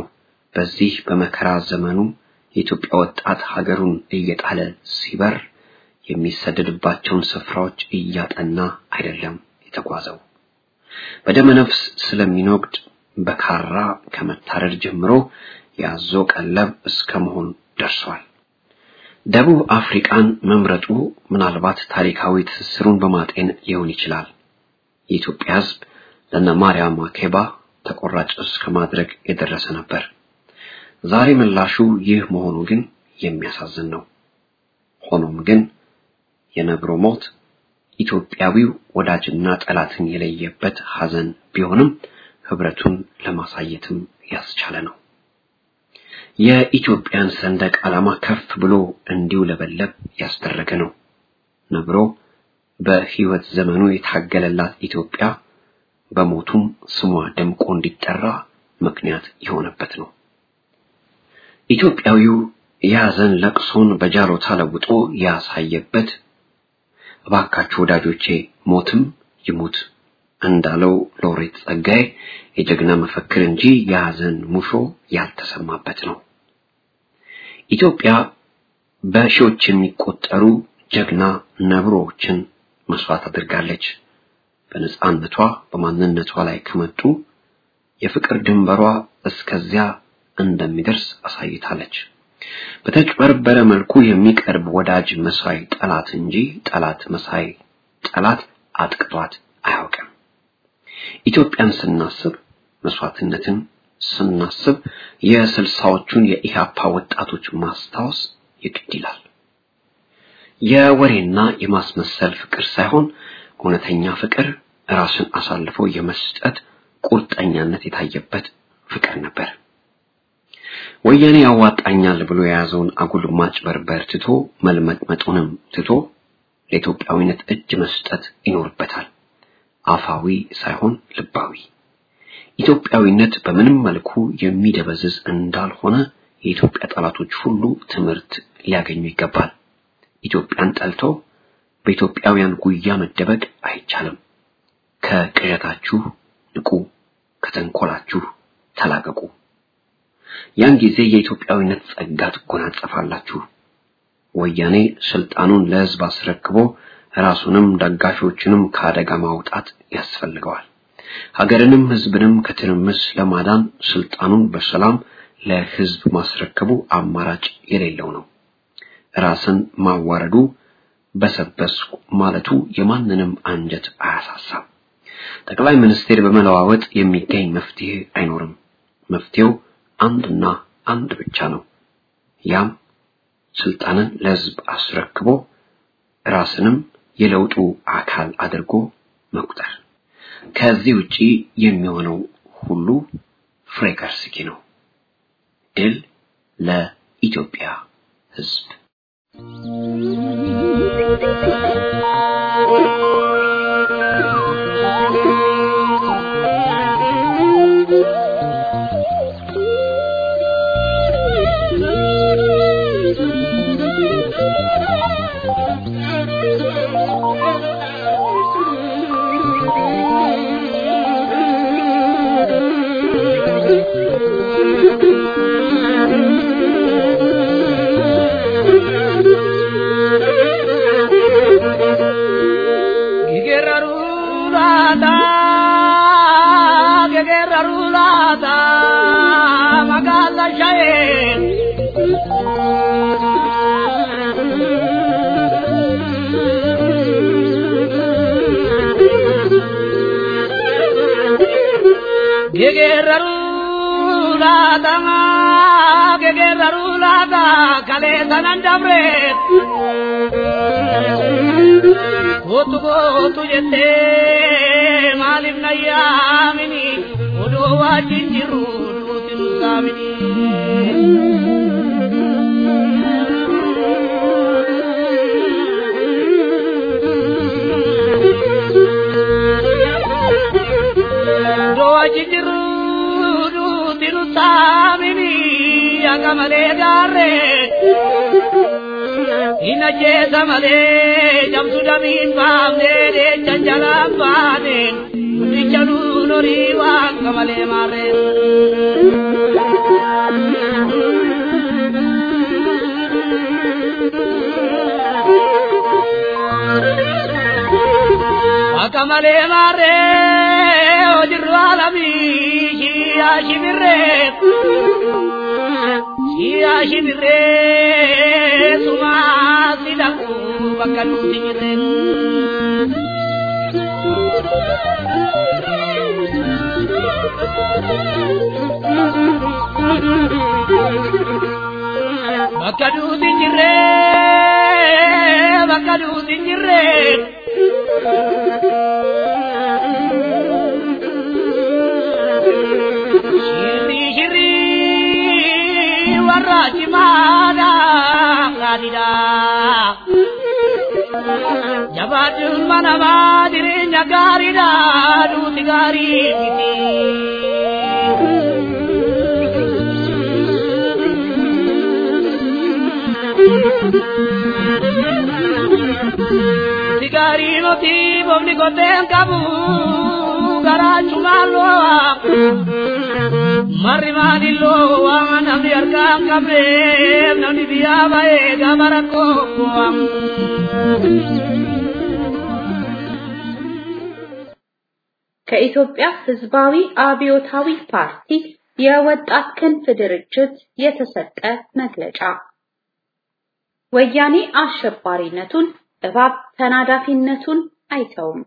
በዚህ በመከራ ዘመኑ የኢትዮጵያ ወጣት ሀገሩን እየጣለ ሲበር የሚሰደድባቸውን ስፍራዎች እያጠና አይደለም የተጓዘው። በደመ ነፍስ ስለሚኖግድ በካራ ከመታረድ ጀምሮ ያዞ ቀለብ እስከ መሆን ደርሷል። ደቡብ አፍሪካን መምረጡ ምናልባት ታሪካዊ ትስስሩን በማጤን ሊሆን ይችላል። የኢትዮጵያ ሕዝብ ለነ ማርያም ማኬባ ተቆራጭ እስከ ማድረግ የደረሰ ነበር። ዛሬ ምላሹ ይህ መሆኑ ግን የሚያሳዝን ነው። ሆኖም ግን የነብሮ ሞት ኢትዮጵያዊው ወዳጅና ጠላትን የለየበት ሐዘን ቢሆንም ህብረቱን ለማሳየትም ያስቻለ ነው። የኢትዮጵያን ሰንደቅ ዓላማ ከፍ ብሎ እንዲውለበለብ ያስደረገ ነው። ነብሮ በህይወት ዘመኑ የታገለላት ኢትዮጵያ በሞቱም ስሟ ደምቆ እንዲጠራ ምክንያት የሆነበት ነው። ኢትዮጵያዊው የሐዘን ለቅሶን በጃሮታ ለውጦ ያሳየበት እባካችሁ ወዳጆቼ ሞትም ይሙት እንዳለው ሎሬት ጸጋዬ የጀግና መፈክር እንጂ የሐዘን ሙሾ ያልተሰማበት ነው። ኢትዮጵያ በሺዎች የሚቆጠሩ ጀግና ነብሮችን መስዋዕት አድርጋለች። በነጻነቷ በማንነቷ ላይ ከመጡ የፍቅር ድንበሯ እስከዚያ እንደሚደርስ አሳይታለች። በተጭበረበረ መልኩ የሚቀርብ ወዳጅ መሳይ ጠላት እንጂ ጠላት መሳይ ጠላት አጥቅቷት አያውቅም። ኢትዮጵያን ስናስብ መስዋዕትነትን ስናስብ የስልሳዎቹን የኢህአፓ ወጣቶች ማስታወስ የግድ ይላል። የወሬና የማስመሰል ፍቅር ሳይሆን እውነተኛ ፍቅር ራስን አሳልፎ የመስጠት ቁርጠኛነት የታየበት ፍቅር ነበር። ወያኔ ያዋጣኛል ብሎ የያዘውን አጉል ማጭበርበር ትቶ መልመጥመጡንም ትቶ ለኢትዮጵያዊነት እጅ መስጠት ይኖርበታል። አፋዊ ሳይሆን ልባዊ። ኢትዮጵያዊነት በምንም መልኩ የሚደበዝዝ እንዳልሆነ የኢትዮጵያ ጠላቶች ሁሉ ትምህርት ሊያገኙ ይገባል። ኢትዮጵያን ጠልቶ በኢትዮጵያውያን ጉያ መደበቅ አይቻልም። ከቅዠታችሁ ንቁ፣ ከተንኮላችሁ ተላቀቁ። ያን ጊዜ የኢትዮጵያዊነት ጸጋ ትጎናጸፋላችሁ። ወያኔ ስልጣኑን ለሕዝብ አስረክቦ ራሱንም ደጋፊዎችንም ከአደጋ ማውጣት ያስፈልገዋል። ሀገርንም ሕዝብንም ከትርምስ ለማዳን ስልጣኑን በሰላም ለሕዝብ ማስረከቡ አማራጭ የሌለው ነው። ራስን ማዋረዱ በሰበስኩ ማለቱ የማንንም አንጀት አያሳሳም። ጠቅላይ ሚኒስቴር በመለዋወጥ የሚገኝ መፍትሄ አይኖርም። መፍትሄው አንድና አንድ ብቻ ነው። ያም ስልጣንን ለሕዝብ አስረክቦ ራስንም የለውጡ አካል አድርጎ መቁጠር። ከዚህ ውጪ የሚሆነው ሁሉ ፍሬ ከርስኪ ነው። ድል ለኢትዮጵያ ሕዝብ። Kootu kootu jettee maaliif na yaamini odoo wajjin jiru duuti nu saamini. Odoo wajjin jiru duuti nu saamini akka malee gaarree. Ina jeesa malee cabsu damiin baafnee deechan jalaan baaneen guddicha nuun horii waan malee maarreen. malee maarree hojirru alamii shiyaa shibirree shiyaa shibirree sumaa si dhaqu bakka nuti jirreen. Bakka nuti jirree bakka nuti jirree. Shirri shirri warra cimaadha gaariidha. Jabaatuun mana maa jireenya gaariidha duuti gaarii miti. Sigaarii moti boomni koteen qabu garaachumaan loo'a. Marri maali loo'a namni harkaan qabee namni biyyaa ba'ee gama rakkoo bu'a. ከኢትዮጵያ ሕዝባዊ አብዮታዊ ፓርቲ የወጣት ክንፍ ድርጅት የተሰጠ መግለጫ ወያኔ አሸባሪነቱን እባብ ተናዳፊነቱን አይተውም።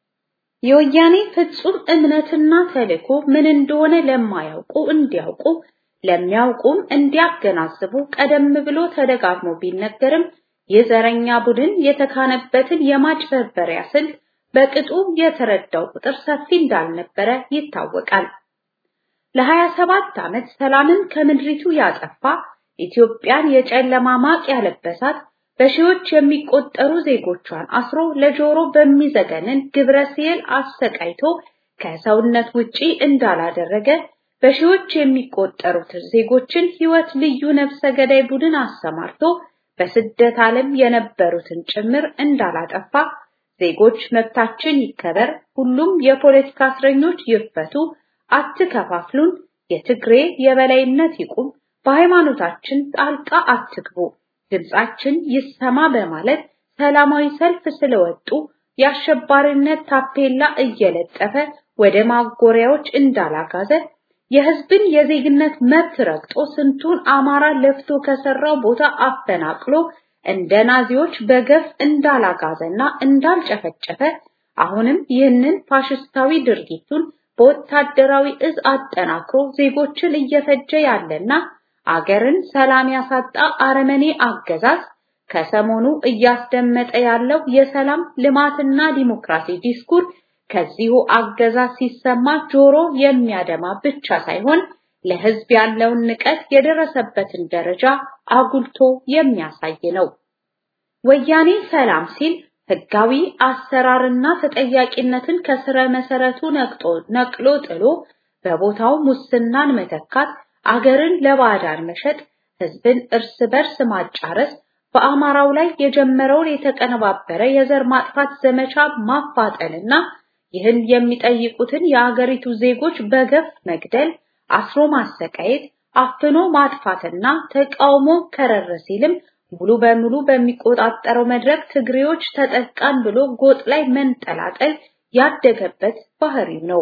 የወያኔ ፍጹም እምነትና ተልእኮ ምን እንደሆነ ለማያውቁ እንዲያውቁ ለሚያውቁም እንዲያገናዝቡ ቀደም ብሎ ተደጋግሞ ቢነገርም የዘረኛ ቡድን የተካነበትን የማጭበርበሪያ ስልት በቅጡ የተረዳው ቁጥር ሰፊ እንዳልነበረ ይታወቃል። ለሀያ ሰባት ዓመት ሰላምን ከምድሪቱ ያጠፋ ኢትዮጵያን የጨለማ ማቅ ያለበሳት በሺዎች የሚቆጠሩ ዜጎቿን አስሮ ለጆሮ በሚዘገንን ግብረ ሲል አሰቃይቶ ከሰውነት ውጪ እንዳላደረገ በሺዎች የሚቆጠሩት ዜጎችን ሕይወት ልዩ ነፍሰ ገዳይ ቡድን አሰማርቶ በስደት ዓለም የነበሩትን ጭምር እንዳላጠፋ ዜጎች መብታችን ይከበር፣ ሁሉም የፖለቲካ እስረኞች ይፈቱ፣ አትከፋፍሉን፣ የትግሬ የበላይነት ይቁም፣ በሃይማኖታችን ጣልቃ አትግቡ፣ ድምጻችን ይሰማ በማለት ሰላማዊ ሰልፍ ስለወጡ የአሸባሪነት ታፔላ እየለጠፈ ወደ ማጎሪያዎች እንዳላጋዘ የህዝብን የዜግነት መብት ረግጦ ስንቱን አማራ ለፍቶ ከሰራው ቦታ አፈናቅሎ እንደ ናዚዎች በገፍ እንዳላጋዘና እንዳልጨፈጨፈ አሁንም ይህንን ፋሽስታዊ ድርጊቱን በወታደራዊ እዝ አጠናክሮ ዜጎችን እየፈጀ ያለና አገርን ሰላም ያሳጣ አረመኔ አገዛዝ ከሰሞኑ እያስደመጠ ያለው የሰላም ልማትና ዲሞክራሲ ዲስኩር ከዚሁ አገዛዝ ሲሰማ ጆሮ የሚያደማ ብቻ ሳይሆን ለህዝብ ያለውን ንቀት የደረሰበትን ደረጃ አጉልቶ የሚያሳይ ነው። ወያኔ ሰላም ሲል ህጋዊ አሰራርና ተጠያቂነትን ከስረ መሰረቱ ነቅጦ ነቅሎ ጥሎ በቦታው ሙስናን መተካት፣ አገርን ለባዕዳን መሸጥ፣ ህዝብን እርስ በርስ ማጫረስ፣ በአማራው ላይ የጀመረውን የተቀነባበረ የዘር ማጥፋት ዘመቻ ማፋጠንና ይህን የሚጠይቁትን የአገሪቱ ዜጎች በገፍ መግደል፣ አስሮ ማሰቃየት፣ አፍኖ ማጥፋትና ተቃውሞ ከረረ ሲልም ሙሉ በሙሉ በሚቆጣጠረው መድረክ ትግሬዎች ተጠቃን ብሎ ጎጥ ላይ መንጠላጠል ያደገበት ባህሪው ነው።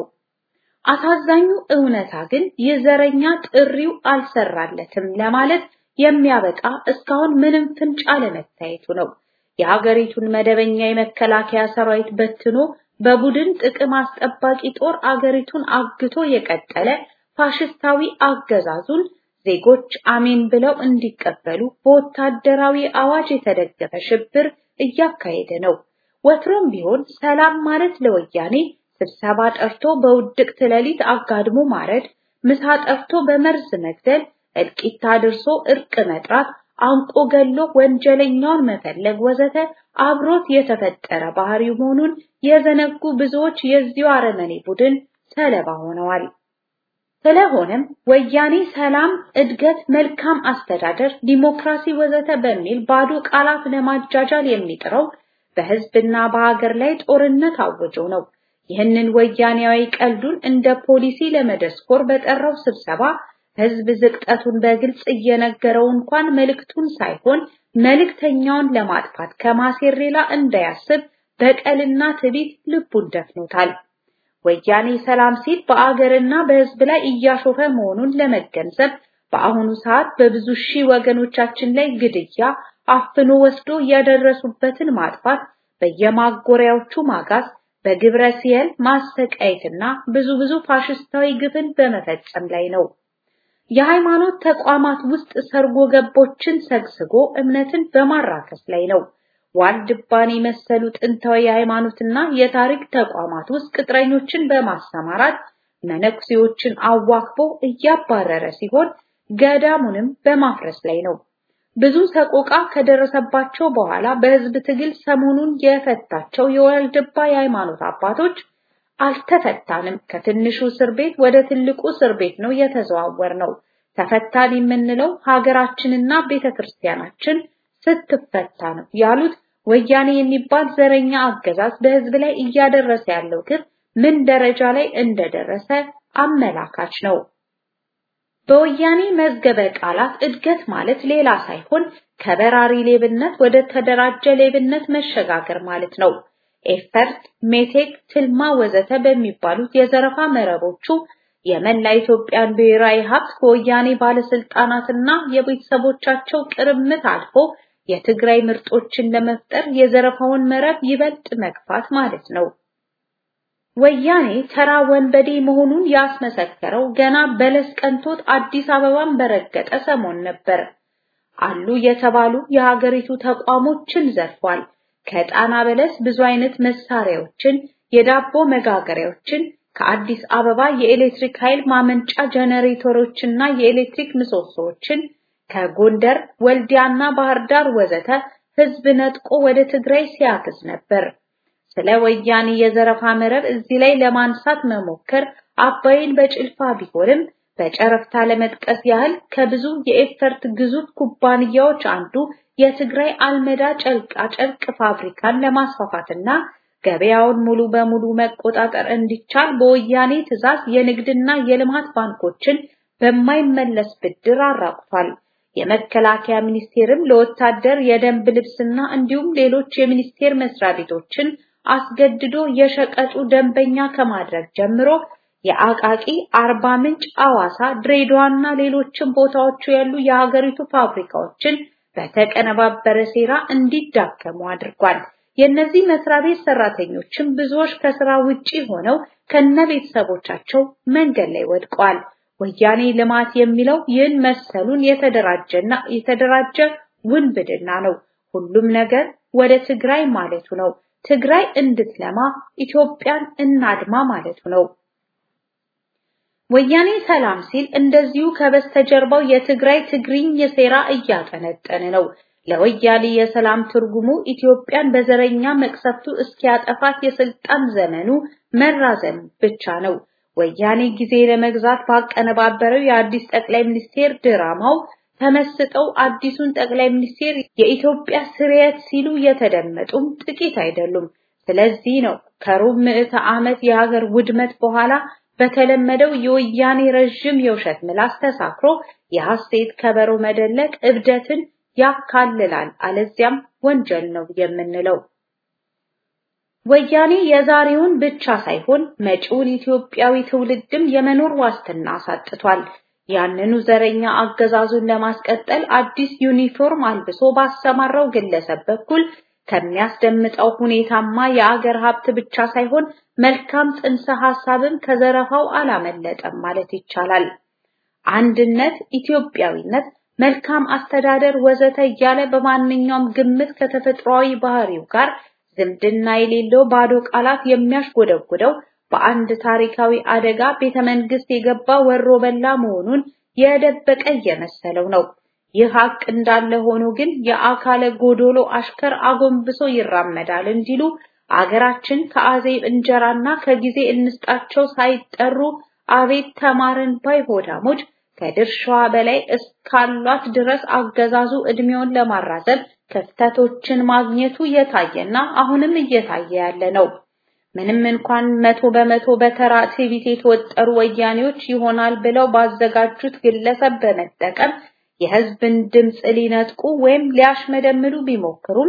አሳዛኙ እውነታ ግን የዘረኛ ጥሪው አልሰራለትም ለማለት የሚያበቃ እስካሁን ምንም ፍንጭ አለመታየቱ ነው። የሀገሪቱን መደበኛ የመከላከያ ሰራዊት በትኖ በቡድን ጥቅም አስጠባቂ ጦር አገሪቱን አግቶ የቀጠለ ፋሽስታዊ አገዛዙን ዜጎች አሜን ብለው እንዲቀበሉ በወታደራዊ አዋጅ የተደገፈ ሽብር እያካሄደ ነው። ወትሮም ቢሆን ሰላም ማለት ለወያኔ ስብሰባ ጠርቶ በውድቅት ሌሊት አጋድሞ ማረድ፣ ምሳ ጠርቶ በመርዝ መግደል፣ እልቂት አድርሶ እርቅ መጥራት፣ አንቆ ገሎ ወንጀለኛውን መፈለግ ወዘተ አብሮት የተፈጠረ ባህሪው መሆኑን የዘነጉ ብዙዎች የዚሁ አረመኔ ቡድን ሰለባ ሆነዋል። ስለሆነም ወያኔ ሰላም፣ እድገት፣ መልካም አስተዳደር፣ ዲሞክራሲ ወዘተ በሚል ባዶ ቃላት ለማጃጃል የሚጥረው በህዝብና በሀገር ላይ ጦርነት አውጆ ነው። ይህንን ወያኔያዊ ቀልዱን እንደ ፖሊሲ ለመደስኮር በጠራው ስብሰባ ህዝብ ዝቅጠቱን በግልጽ እየነገረው እንኳን መልእክቱን ሳይሆን መልእክተኛውን ለማጥፋት ከማሴር ሌላ እንዳያስብ በቀልና ትዕቢት ልቡን ደፍኖታል። ወያኔ ሰላም ሲል በአገርና በሕዝብ ላይ እያሾፈ መሆኑን ለመገንዘብ በአሁኑ ሰዓት በብዙ ሺህ ወገኖቻችን ላይ ግድያ፣ አፍኖ ወስዶ ያደረሱበትን ማጥፋት፣ በየማጎሪያዎቹ ማጋዝ፣ በግብረ ሲየል ማሰቃየትና ብዙ ብዙ ፋሽስታዊ ግፍን በመፈጸም ላይ ነው። የሃይማኖት ተቋማት ውስጥ ሰርጎ ገቦችን ሰግስጎ እምነትን በማራከስ ላይ ነው። ዋልድባን የመሰሉ ጥንታዊ የሃይማኖትና የታሪክ ተቋማት ውስጥ ቅጥረኞችን በማሰማራት መነኩሴዎችን አዋክቦ እያባረረ ሲሆን ገዳሙንም በማፍረስ ላይ ነው። ብዙ ሰቆቃ ከደረሰባቸው በኋላ በህዝብ ትግል ሰሞኑን የፈታቸው የዋልድባ የሃይማኖት አባቶች አልተፈታንም፣ ከትንሹ እስር ቤት ወደ ትልቁ እስር ቤት ነው የተዘዋወር ነው። ተፈታን የምንለው ሀገራችንና ቤተክርስቲያናችን ስትፈታ ነው ያሉት ወያኔ የሚባል ዘረኛ አገዛዝ በህዝብ ላይ እያደረሰ ያለው ግፍ ምን ደረጃ ላይ እንደደረሰ አመላካች ነው። በወያኔ መዝገበ ቃላት እድገት ማለት ሌላ ሳይሆን ከበራሪ ሌብነት ወደ ተደራጀ ሌብነት መሸጋገር ማለት ነው። ኤፈርት፣ ሜቴክ፣ ትልማ ወዘተ በሚባሉት የዘረፋ መረቦቹ የመላ ኢትዮጵያን ብሔራዊ ሀብት ከወያኔ ባለስልጣናትና የቤተሰቦቻቸው ቅርምት አልፎ የትግራይ ምርጦችን ለመፍጠር የዘረፋውን መረብ ይበልጥ መግፋት ማለት ነው። ወያኔ ተራ ወንበዴ መሆኑን ያስመሰከረው ገና በለስ ቀንቶት አዲስ አበባን በረገጠ ሰሞን ነበር። አሉ የተባሉ የሀገሪቱ ተቋሞችን ዘርፏል። ከጣና በለስ ብዙ አይነት መሳሪያዎችን፣ የዳቦ መጋገሪያዎችን፣ ከአዲስ አበባ የኤሌክትሪክ ኃይል ማመንጫ ጀነሬተሮችና የኤሌክትሪክ ምሰሶዎችን ከጎንደር ወልዲያና ባህር ዳር ወዘተ ህዝብ ነጥቆ ወደ ትግራይ ሲያክስ ነበር። ስለ ወያኔ የዘረፋ መረብ እዚህ ላይ ለማንሳት መሞከር አባይን በጭልፋ ቢሆንም በጨረፍታ ለመጥቀስ ያህል ከብዙ የኤፈርት ግዙፍ ኩባንያዎች አንዱ የትግራይ አልመዳ ጨርቃ ጨርቅ ፋብሪካን ለማስፋፋትና ገበያውን ሙሉ በሙሉ መቆጣጠር እንዲቻል በወያኔ ትዕዛዝ የንግድና የልማት ባንኮችን በማይመለስ ብድር አራቁቷል። የመከላከያ ሚኒስቴርም ለወታደር የደንብ ልብስና እንዲሁም ሌሎች የሚኒስቴር መስሪያ ቤቶችን አስገድዶ የሸቀጡ ደንበኛ ከማድረግ ጀምሮ የአቃቂ፣ አርባ ምንጭ፣ አዋሳ፣ ድሬዳዋና ሌሎችም ቦታዎቹ ያሉ የሀገሪቱ ፋብሪካዎችን በተቀነባበረ ሴራ እንዲዳከሙ አድርጓል። የእነዚህ መስሪያ ቤት ሰራተኞችም ብዙዎች ከስራ ውጪ ሆነው ከነ ቤተሰቦቻቸው መንገድ ላይ ወድቀዋል። ወያኔ ልማት የሚለው ይህን መሰሉን የተደራጀና የተደራጀ ውንብድና ነው። ሁሉም ነገር ወደ ትግራይ ማለቱ ነው። ትግራይ እንድትለማ ኢትዮጵያን እናድማ ማለቱ ነው። ወያኔ ሰላም ሲል እንደዚሁ ከበስተጀርባው የትግራይ ትግሪኝ የሴራ እያጠነጠነ ነው። ለወያኔ የሰላም ትርጉሙ ኢትዮጵያን በዘረኛ መቅሰፍቱ እስኪያጠፋት የስልጣን ዘመኑ መራዘም ብቻ ነው። ወያኔ ጊዜ ለመግዛት ባቀነባበረው የአዲስ ጠቅላይ ሚኒስቴር ድራማው ተመስጠው አዲሱን ጠቅላይ ሚኒስቴር የኢትዮጵያ ስርየት ሲሉ የተደመጡም ጥቂት አይደሉም። ስለዚህ ነው ከሩብ ምዕተ ዓመት የሀገር ውድመት በኋላ በተለመደው የወያኔ ረዥም የውሸት ምላስ ተሳክሮ የሐሴት ከበሮ መደለቅ እብደትን ያካልላል፣ አለዚያም ወንጀል ነው የምንለው። ወያኔ የዛሬውን ብቻ ሳይሆን መጪውን ኢትዮጵያዊ ትውልድም የመኖር ዋስትና አሳጥቷል። ያንኑ ዘረኛ አገዛዙን ለማስቀጠል አዲስ ዩኒፎርም አልብሶ ባሰማራው ግለሰብ በኩል ከሚያስደምጠው ሁኔታማ የአገር ሀብት ብቻ ሳይሆን መልካም ጽንሰ ሐሳብም ከዘረፋው አላመለጠም ማለት ይቻላል። አንድነት፣ ኢትዮጵያዊነት፣ መልካም አስተዳደር ወዘተ እያለ በማንኛውም ግምት ከተፈጥሯዊ ባህሪው ጋር ዝምድና የሌለው ባዶ ቃላት የሚያሽጎደጉደው በአንድ ታሪካዊ አደጋ ቤተ መንግስት የገባ ወሮ በላ መሆኑን የደበቀ እየመሰለው ነው። ይህ ሀቅ እንዳለ ሆኖ ግን የአካለ ጎዶሎ አሽከር አጎንብሶ ይራመዳል እንዲሉ አገራችን ከአዜብ እንጀራና ከጊዜ እንስጣቸው ሳይጠሩ አቤት ተማርን ባይ ሆዳሞች ከድርሻዋ በላይ እስካሏት ድረስ አገዛዙ እድሜውን ለማራዘም ክፍተቶችን ማግኘቱ የታየና አሁንም እየታየ ያለ ነው። ምንም እንኳን መቶ በመቶ በተራ ትዕቢት የተወጠሩ ወያኔዎች ይሆናል ብለው ባዘጋጁት ግለሰብ በመጠቀም የህዝብን ድምፅ ሊነጥቁ ወይም ሊያሽመደምሉ ቢሞክሩም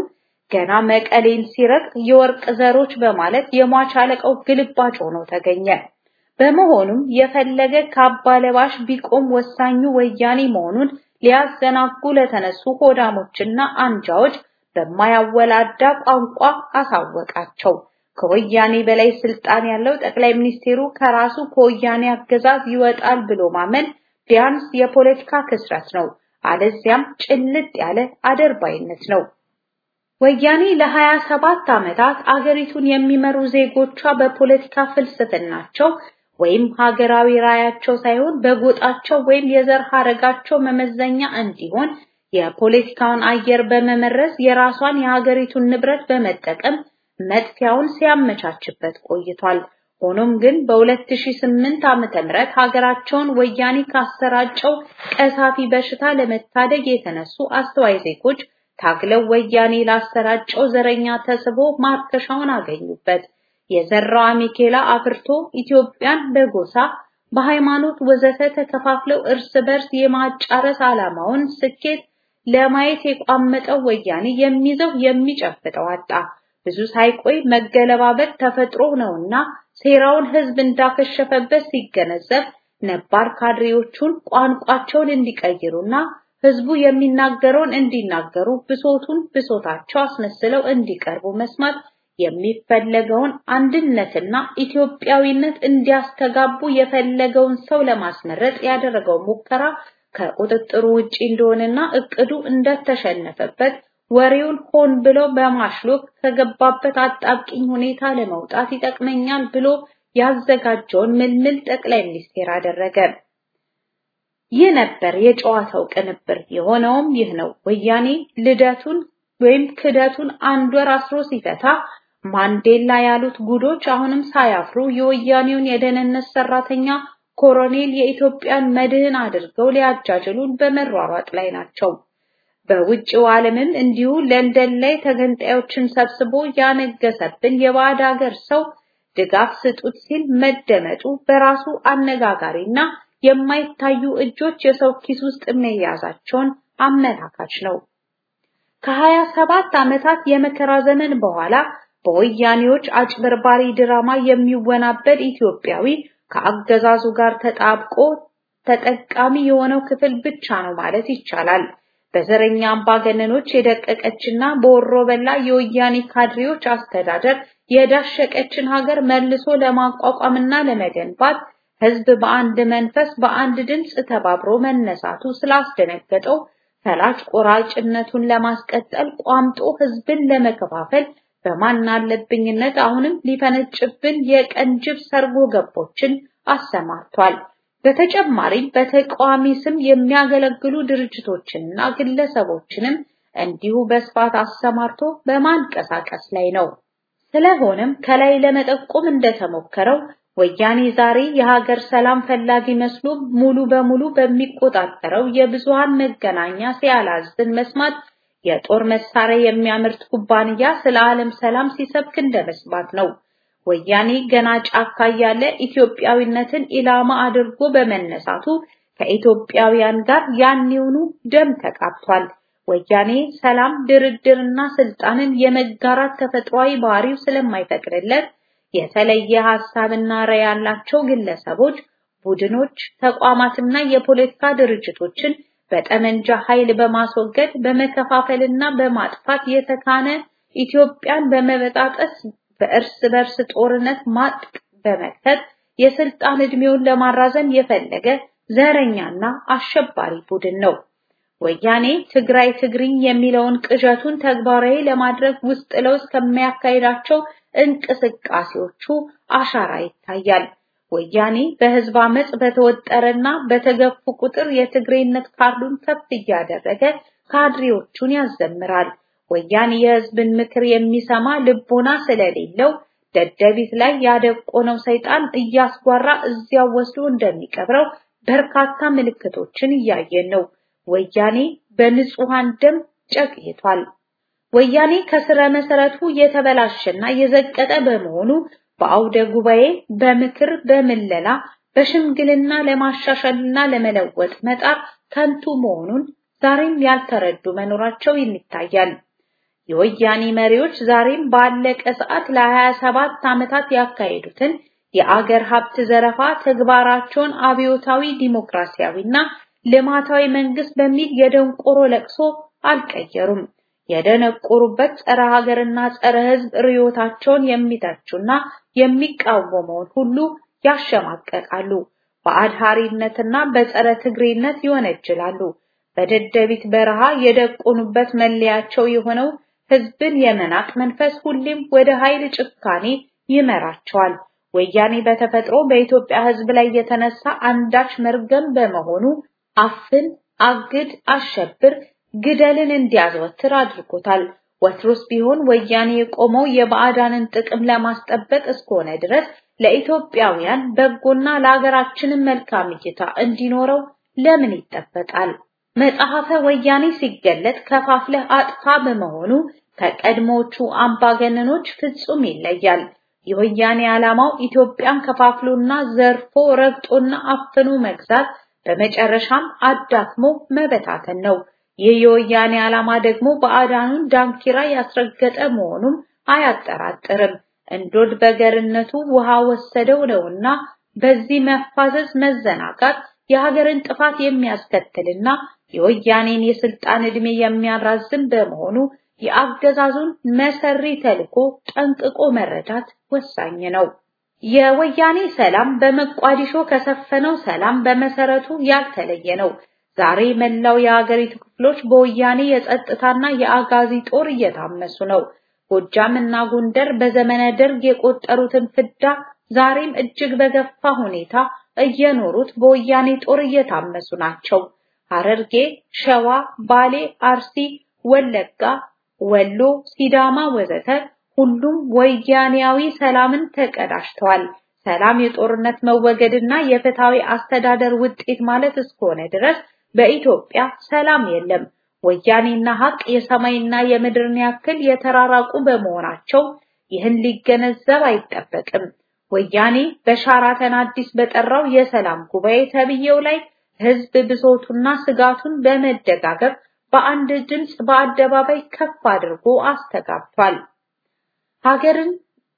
ገና መቀሌን ሲረግጥ የወርቅ ዘሮች በማለት የሟች አለቃው ግልባጭ ሆኖ ተገኘ። በመሆኑም የፈለገ ካባ ለባሽ ቢቆም ወሳኙ ወያኔ መሆኑን ሊያዘናጉ ለተነሱ ሆዳሞችና አንጃዎች በማያወላዳ ቋንቋ አሳወቃቸው። ከወያኔ በላይ ስልጣን ያለው ጠቅላይ ሚኒስቴሩ ከራሱ ከወያኔ አገዛዝ ይወጣል ብሎ ማመን ቢያንስ የፖለቲካ ክስረት ነው፣ አለዚያም ጭልጥ ያለ አደርባይነት ነው። ወያኔ ለሀያ ሰባት ዓመታት አገሪቱን የሚመሩ ዜጎቿ በፖለቲካ ፍልስፍናቸው ወይም ሀገራዊ ራያቸው ሳይሆን በጎጣቸው ወይም የዘር ሐረጋቸው መመዘኛ እንዲሆን የፖለቲካውን አየር በመመረዝ የራሷን የሀገሪቱን ንብረት በመጠቀም መጥፊያውን ሲያመቻችበት ቆይቷል። ሆኖም ግን በ2008 ዓመተ ምህረት ሀገራቸውን ወያኔ ካሰራጨው ቀሳፊ በሽታ ለመታደግ የተነሱ አስተዋይ ዜጎች ታግለው ወያኔ ላሰራጨው ዘረኛ ተስቦ ማርከሻውን አገኙበት። የዘራው አሜኬላ አፍርቶ ኢትዮጵያን በጎሳ በሃይማኖት ወዘተ ተከፋፍለው እርስ በርስ የማጫረስ ዓላማውን ስኬት ለማየት የቋመጠው ወያኔ የሚይዘው የሚጨብጠው አጣ። ብዙ ሳይቆይ መገለባበጥ ተፈጥሮ ነውና ሴራውን ህዝብ እንዳከሸፈበት ሲገነዘብ ነባር ካድሬዎቹን ቋንቋቸውን እንዲቀይሩና ህዝቡ የሚናገረውን እንዲናገሩ ብሶቱን ብሶታቸው አስመስለው እንዲቀርቡ መስማት የሚፈለገውን አንድነትና ኢትዮጵያዊነት እንዲያስተጋቡ የፈለገውን ሰው ለማስመረጥ ያደረገው ሙከራ ከቁጥጥሩ ውጪ እንደሆነና እቅዱ እንደተሸነፈበት ወሬውን ሆን ብሎ በማሽሎክ ከገባበት አጣብቂኝ ሁኔታ ለመውጣት ይጠቅመኛል ብሎ ያዘጋጀውን ምልምል ጠቅላይ ሚኒስቴር አደረገ። ይህ ነበር የጨዋታው ቅንብር። የሆነውም ይህ ነው። ወያኔ ልደቱን ወይም ክደቱን አንድ ወር አስሮ ሲፈታ ማንዴላ ያሉት ጉዶች አሁንም ሳያፍሩ የወያኔውን የደህንነት ሰራተኛ ኮሎኔል የኢትዮጵያን መድህን አድርገው ሊያጃጅሉን በመሯሯጥ ላይ ናቸው። በውጭው ዓለምም እንዲሁ ለንደን ላይ ተገንጣዮችን ሰብስቦ ያነገሰብን የባዕድ ሀገር ሰው ድጋፍ ስጡት ሲል መደመጡ በራሱ አነጋጋሪና የማይታዩ እጆች የሰው ኪስ ውስጥ መያዛቸውን አመላካች ነው። ከሀያ ሰባት ዓመታት የመከራ ዘመን በኋላ በወያኔዎች አጭበርባሪ ድራማ የሚወናበድ ኢትዮጵያዊ ከአገዛዙ ጋር ተጣብቆ ተጠቃሚ የሆነው ክፍል ብቻ ነው ማለት ይቻላል። በዘረኛ አምባገነኖች የደቀቀችና በወሮ በላ የወያኔ ካድሬዎች አስተዳደር የዳሸቀችን ሀገር መልሶ ለማቋቋምና ለመገንባት ህዝብ በአንድ መንፈስ በአንድ ድምፅ ተባብሮ መነሳቱ ስላስደነገጠው ፈላጭ ቆራጭነቱን ለማስቀጠል ቋምጦ ህዝብን ለመከፋፈል በማናለብኝነት አሁንም ሊፈነጭብን የቀንጅብ ሰርጎ ገቦችን አሰማርቷል። በተጨማሪም በተቃዋሚ ስም የሚያገለግሉ ድርጅቶችንና ግለሰቦችንም እንዲሁ በስፋት አሰማርቶ በማንቀሳቀስ ላይ ነው። ስለሆነም ከላይ ለመጠቆም እንደተሞከረው ወያኔ ዛሬ የሀገር ሰላም ፈላጊ መስሎ ሙሉ በሙሉ በሚቆጣጠረው የብዙሃን መገናኛ ሲያላዝን መስማት የጦር መሳሪያ የሚያመርት ኩባንያ ስለ ዓለም ሰላም ሲሰብክ እንደመስማት ነው። ወያኔ ገና ጫካ እያለ ኢትዮጵያዊነትን ኢላማ አድርጎ በመነሳቱ ከኢትዮጵያውያን ጋር ያኔውኑ ደም ተቃብቷል። ወያኔ ሰላም፣ ድርድርና ስልጣንን የመጋራት ተፈጥሯዊ ባህሪው ስለማይፈቅድለት የተለየ ሐሳብና ራዕይ ያላቸው ግለሰቦች፣ ቡድኖች፣ ተቋማትና የፖለቲካ ድርጅቶችን በጠመንጃ ኃይል በማስወገድ በመከፋፈልና በማጥፋት የተካነ ኢትዮጵያን በመበጣጠስ በእርስ በርስ ጦርነት ማጥ በመክተት የስልጣን እድሜውን ለማራዘም የፈለገ ዘረኛና አሸባሪ ቡድን ነው። ወያኔ ትግራይ ትግሪኝ የሚለውን ቅዠቱን ተግባራዊ ለማድረግ ውስጥ ለውስጥ ከሚያካሂዳቸው እንቅስቃሴዎቹ አሻራ ይታያል። ወያኔ በህዝብ አመጽ በተወጠረና በተገፉ ቁጥር የትግሬነት ካርዱን ከፍ እያደረገ ካድሬዎቹን ያዘምራል። ወያኔ የህዝብን ምክር የሚሰማ ልቦና ስለሌለው ደደቢት ላይ ያደቆነው ሰይጣን እያስጓራ እዚያው ወስዶ እንደሚቀብረው በርካታ ምልክቶችን እያየን ነው። ወያኔ በንጹሃን ደም ጨቅይቷል። ወያኔ ከስረ መሰረቱ የተበላሸና የዘቀጠ በመሆኑ በአውደ ጉባኤ በምክር በምለላ በሽምግልና ለማሻሻልና ለመለወጥ መጣር ከንቱ መሆኑን ዛሬም ያልተረዱ መኖራቸው ይታያል። የወያኔ መሪዎች ዛሬም ባለቀ ሰዓት ለ27 ዓመታት ያካሄዱትን የአገር ሀብት ዘረፋ ተግባራቸውን አብዮታዊ ዲሞክራሲያዊና ልማታዊ መንግስት በሚል የደንቆሮ ለቅሶ አልቀየሩም። የደነቆሩበት ጸረ ሀገርና ጸረ ሕዝብ ርዮታቸውን የሚተቹና የሚቃወመውን ሁሉ ያሸማቀቃሉ። በአድሃሪነትና በጸረ ትግሬነት ይወነጅላሉ። በደደቢት በረሃ የደቆኑበት መለያቸው የሆነው ሕዝብን የመናቅ መንፈስ ሁሌም ወደ ኃይል ጭካኔ ይመራቸዋል። ወያኔ በተፈጥሮ በኢትዮጵያ ሕዝብ ላይ የተነሳ አንዳች መርገም በመሆኑ አፍን፣ አግድ፣ አሸብር፣ ግደልን እንዲያዘወትር አድርጎታል። ወትሮስ ቢሆን ወያኔ የቆመው የባዕዳንን ጥቅም ለማስጠበቅ እስከሆነ ድረስ ለኢትዮጵያውያን በጎና ለሀገራችንም መልካም እይታ እንዲኖረው ለምን ይጠበቃል? መጽሐፈ ወያኔ ሲገለጥ ከፋፍለህ አጥፋ በመሆኑ ከቀድሞቹ አምባገነኖች ፍጹም ይለያል። የወያኔ ዓላማው ኢትዮጵያን ከፋፍሎና ዘርፎ ረግጦና አፍኖ መግዛት በመጨረሻም አዳክሞ መበታተን ነው። ይህ የወያኔ ዓላማ ደግሞ ባዕዳኑን ዳንኪራ ያስረገጠ መሆኑም አያጠራጥርም። እንዶድ በገርነቱ ውሃ ወሰደው ነውና በዚህ መፋዘዝ መዘናጋት የሀገርን ጥፋት የሚያስከትልና የወያኔን የስልጣን ዕድሜ የሚያራዝም በመሆኑ የአገዛዙን መሰሪ ተልዕኮ ጠንቅቆ መረዳት ወሳኝ ነው። የወያኔ ሰላም በመቋዲሾ ከሰፈነው ሰላም በመሰረቱ ያልተለየ ነው። ዛሬ መላው የሀገሪቱ ክፍሎች በወያኔ የጸጥታና የአጋዚ ጦር እየታመሱ ነው። ጎጃም እና ጎንደር በዘመነ ደርግ የቆጠሩትን ፍዳ ዛሬም እጅግ በገፋ ሁኔታ እየኖሩት በወያኔ ጦር እየታመሱ ናቸው። ሐረርጌ፣ ሸዋ፣ ባሌ፣ አርሲ፣ ወለጋ፣ ወሎ፣ ሲዳማ ወዘተ ሁሉም ወያኔያዊ ሰላምን ተቀዳጅተዋል። ሰላም የጦርነት መወገድና የፍትሃዊ አስተዳደር ውጤት ማለት እስከሆነ ድረስ በኢትዮጵያ ሰላም የለም። ወያኔና ሀቅ የሰማይና የምድርን ያክል የተራራቁ በመሆናቸው ይህን ሊገነዘብ አይጠበቅም። ወያኔ በሻራተን አዲስ በጠራው የሰላም ጉባኤ ተብዬው ላይ ህዝብ ብሶቱና ስጋቱን በመደጋገፍ በአንድ ድምፅ በአደባባይ ከፍ አድርጎ አስተጋብቷል። ሀገርን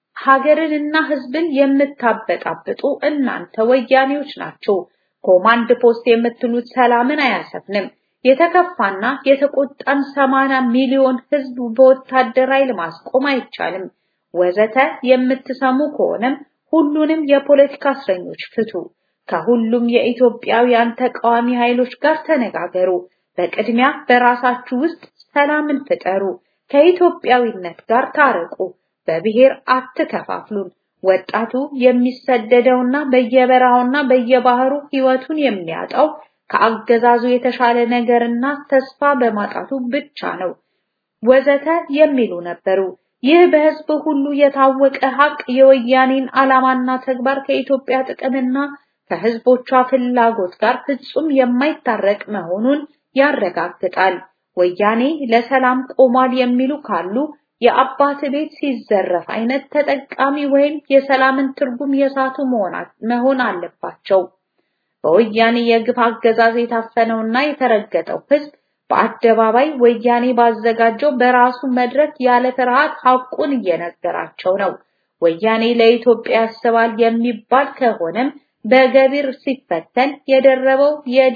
ሀገርንና ህዝብን የምታበጣብጡ እናንተ ወያኔዎች ናቸው። ኮማንድ ፖስት የምትሉት ሰላምን አያሰፍንም። የተከፋና የተቆጣን ሰማንያ ሚሊዮን ህዝብ በወታደር ኃይል ማስቆም አይቻልም። ወዘተ የምትሰሙ ከሆነም ሁሉንም የፖለቲካ እስረኞች ፍቱ። ከሁሉም የኢትዮጵያውያን ተቃዋሚ ኃይሎች ጋር ተነጋገሩ። በቅድሚያ በራሳችሁ ውስጥ ሰላምን ፍጠሩ። ከኢትዮጵያዊነት ጋር ታረቁ። በብሔር አትከፋፍሉን። ወጣቱ የሚሰደደውና በየበረሃውና በየባህሩ ህይወቱን የሚያጣው ከአገዛዙ የተሻለ ነገርና ተስፋ በማጣቱ ብቻ ነው ወዘተ የሚሉ ነበሩ። ይህ በህዝብ ሁሉ የታወቀ ሀቅ የወያኔን ዓላማና ተግባር ከኢትዮጵያ ጥቅምና ከህዝቦቿ ፍላጎት ጋር ፍጹም የማይታረቅ መሆኑን ያረጋግጣል። ወያኔ ለሰላም ቆሟል የሚሉ ካሉ የአባት ቤት ሲዘረፍ አይነት ተጠቃሚ ወይም የሰላምን ትርጉም የሳቱ መሆን አለባቸው። በወያኔ የግፍ አገዛዝ የታፈነውና የተረገጠው ህዝብ በአደባባይ ወያኔ ባዘጋጀው በራሱ መድረክ ያለ ፍርሃት ሐቁን እየነገራቸው ነው። ወያኔ ለኢትዮጵያ ያስባል የሚባል ከሆነም በገቢር ሲፈተን የደረበው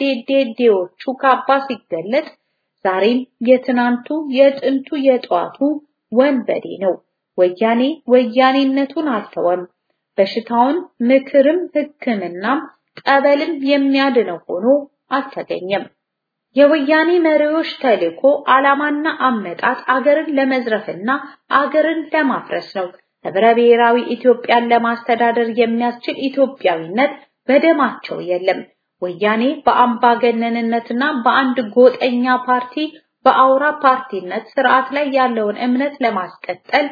የዴዴዴዎቹ ካባ ሲገለጥ ዛሬም የትናንቱ የጥንቱ የጠዋቱ ወንበዴ ነው። ወያኔ ወያኔነቱን አልተወም። በሽታውን ምክርም ሕክምናም ጠበልም የሚያድነው ሆኖ አልተገኘም። የወያኔ መሪዎች ተልዕኮ ዓላማና አመጣጥ አገርን ለመዝረፍና አገርን ለማፍረስ ነው። ህብረ ብሔራዊ ኢትዮጵያን ለማስተዳደር የሚያስችል ኢትዮጵያዊነት በደማቸው የለም። ወያኔ በአምባገነንነትና በአንድ ጎጠኛ ፓርቲ በአውራ ፓርቲነት ስርዓት ላይ ያለውን እምነት ለማስቀጠል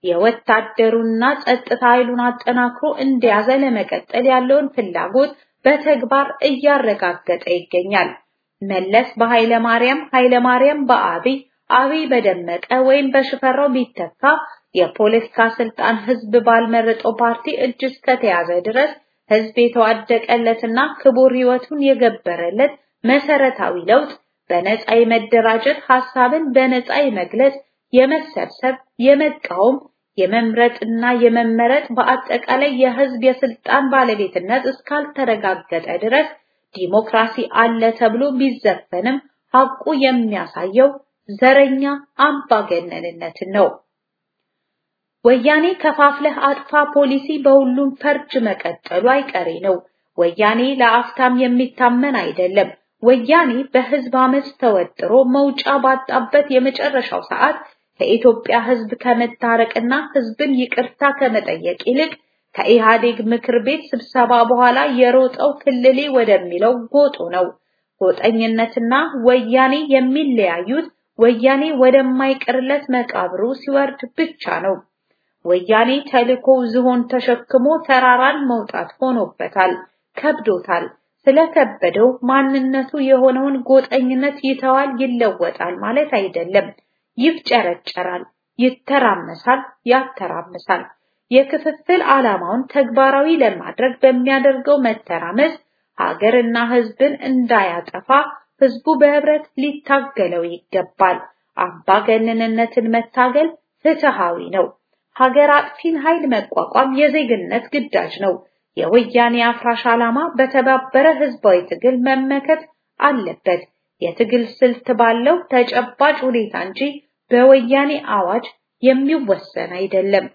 የወታደሩና ጸጥታ ኃይሉን አጠናክሮ እንደያዘ ለመቀጠል ያለውን ፍላጎት በተግባር እያረጋገጠ ይገኛል። መለስ በኃይለ ማርያም፣ ኃይለ ማርያም በአብይ፣ አብይ በደመቀ ወይም በሽፈራው ቢተካ የፖለቲካ ስልጣን ህዝብ ባልመረጠው ፓርቲ እጅ እስከተያዘ ድረስ ህዝብ የተዋደቀለትና ክቡር ህይወቱን የገበረለት መሰረታዊ ለውጥ በነፃ የመደራጀት ሐሳብን በነፃ የመግለጽ የመሰብሰብ፣ የመቃወም፣ የመምረጥና የመመረጥ በአጠቃላይ የህዝብ የስልጣን ባለቤትነት እስካልተረጋገጠ ድረስ ዲሞክራሲ አለ ተብሎ ቢዘፈንም ሐቁ የሚያሳየው ዘረኛ አምባገነንነትን ነው። ወያኔ ከፋፍለህ አጥፋ ፖሊሲ በሁሉም ፈርጅ መቀጠሉ አይቀሬ ነው። ወያኔ ለአፍታም የሚታመን አይደለም። ወያኔ በህዝብ አመፅ ተወጥሮ መውጫ ባጣበት የመጨረሻው ሰዓት ከኢትዮጵያ ህዝብ ከመታረቅና ህዝብን ይቅርታ ከመጠየቅ ይልቅ ከኢህአዴግ ምክር ቤት ስብሰባ በኋላ የሮጠው ክልሌ ወደሚለው ጎጡ ነው። ጎጠኝነትና ወያኔ የሚለያዩት ወያኔ ወደማይቀርለት መቃብሩ ሲወርድ ብቻ ነው። ወያኔ ተልኮ ዝሆን ተሸክሞ ተራራን መውጣት ሆኖበታል፣ ከብዶታል። ስለከበደው ማንነቱ የሆነውን ጎጠኝነት ይተዋል፣ ይለወጣል ማለት አይደለም። ይፍጨረጨራል፣ ይተራመሳል፣ ያተራምሳል። የክፍፍል ዓላማውን ተግባራዊ ለማድረግ በሚያደርገው መተራመስ ሀገርና ህዝብን እንዳያጠፋ ህዝቡ በህብረት ሊታገለው ይገባል። አምባገነንነትን መታገል ፍትሃዊ ነው። ሀገር አጥፊን ኃይል መቋቋም የዜግነት ግዳጅ ነው። የወያኔ አፍራሽ ዓላማ በተባበረ ህዝባዊ ትግል መመከት አለበት። የትግል ስልት ባለው ተጨባጭ ሁኔታ እንጂ በወያኔ አዋጅ የሚወሰን አይደለም።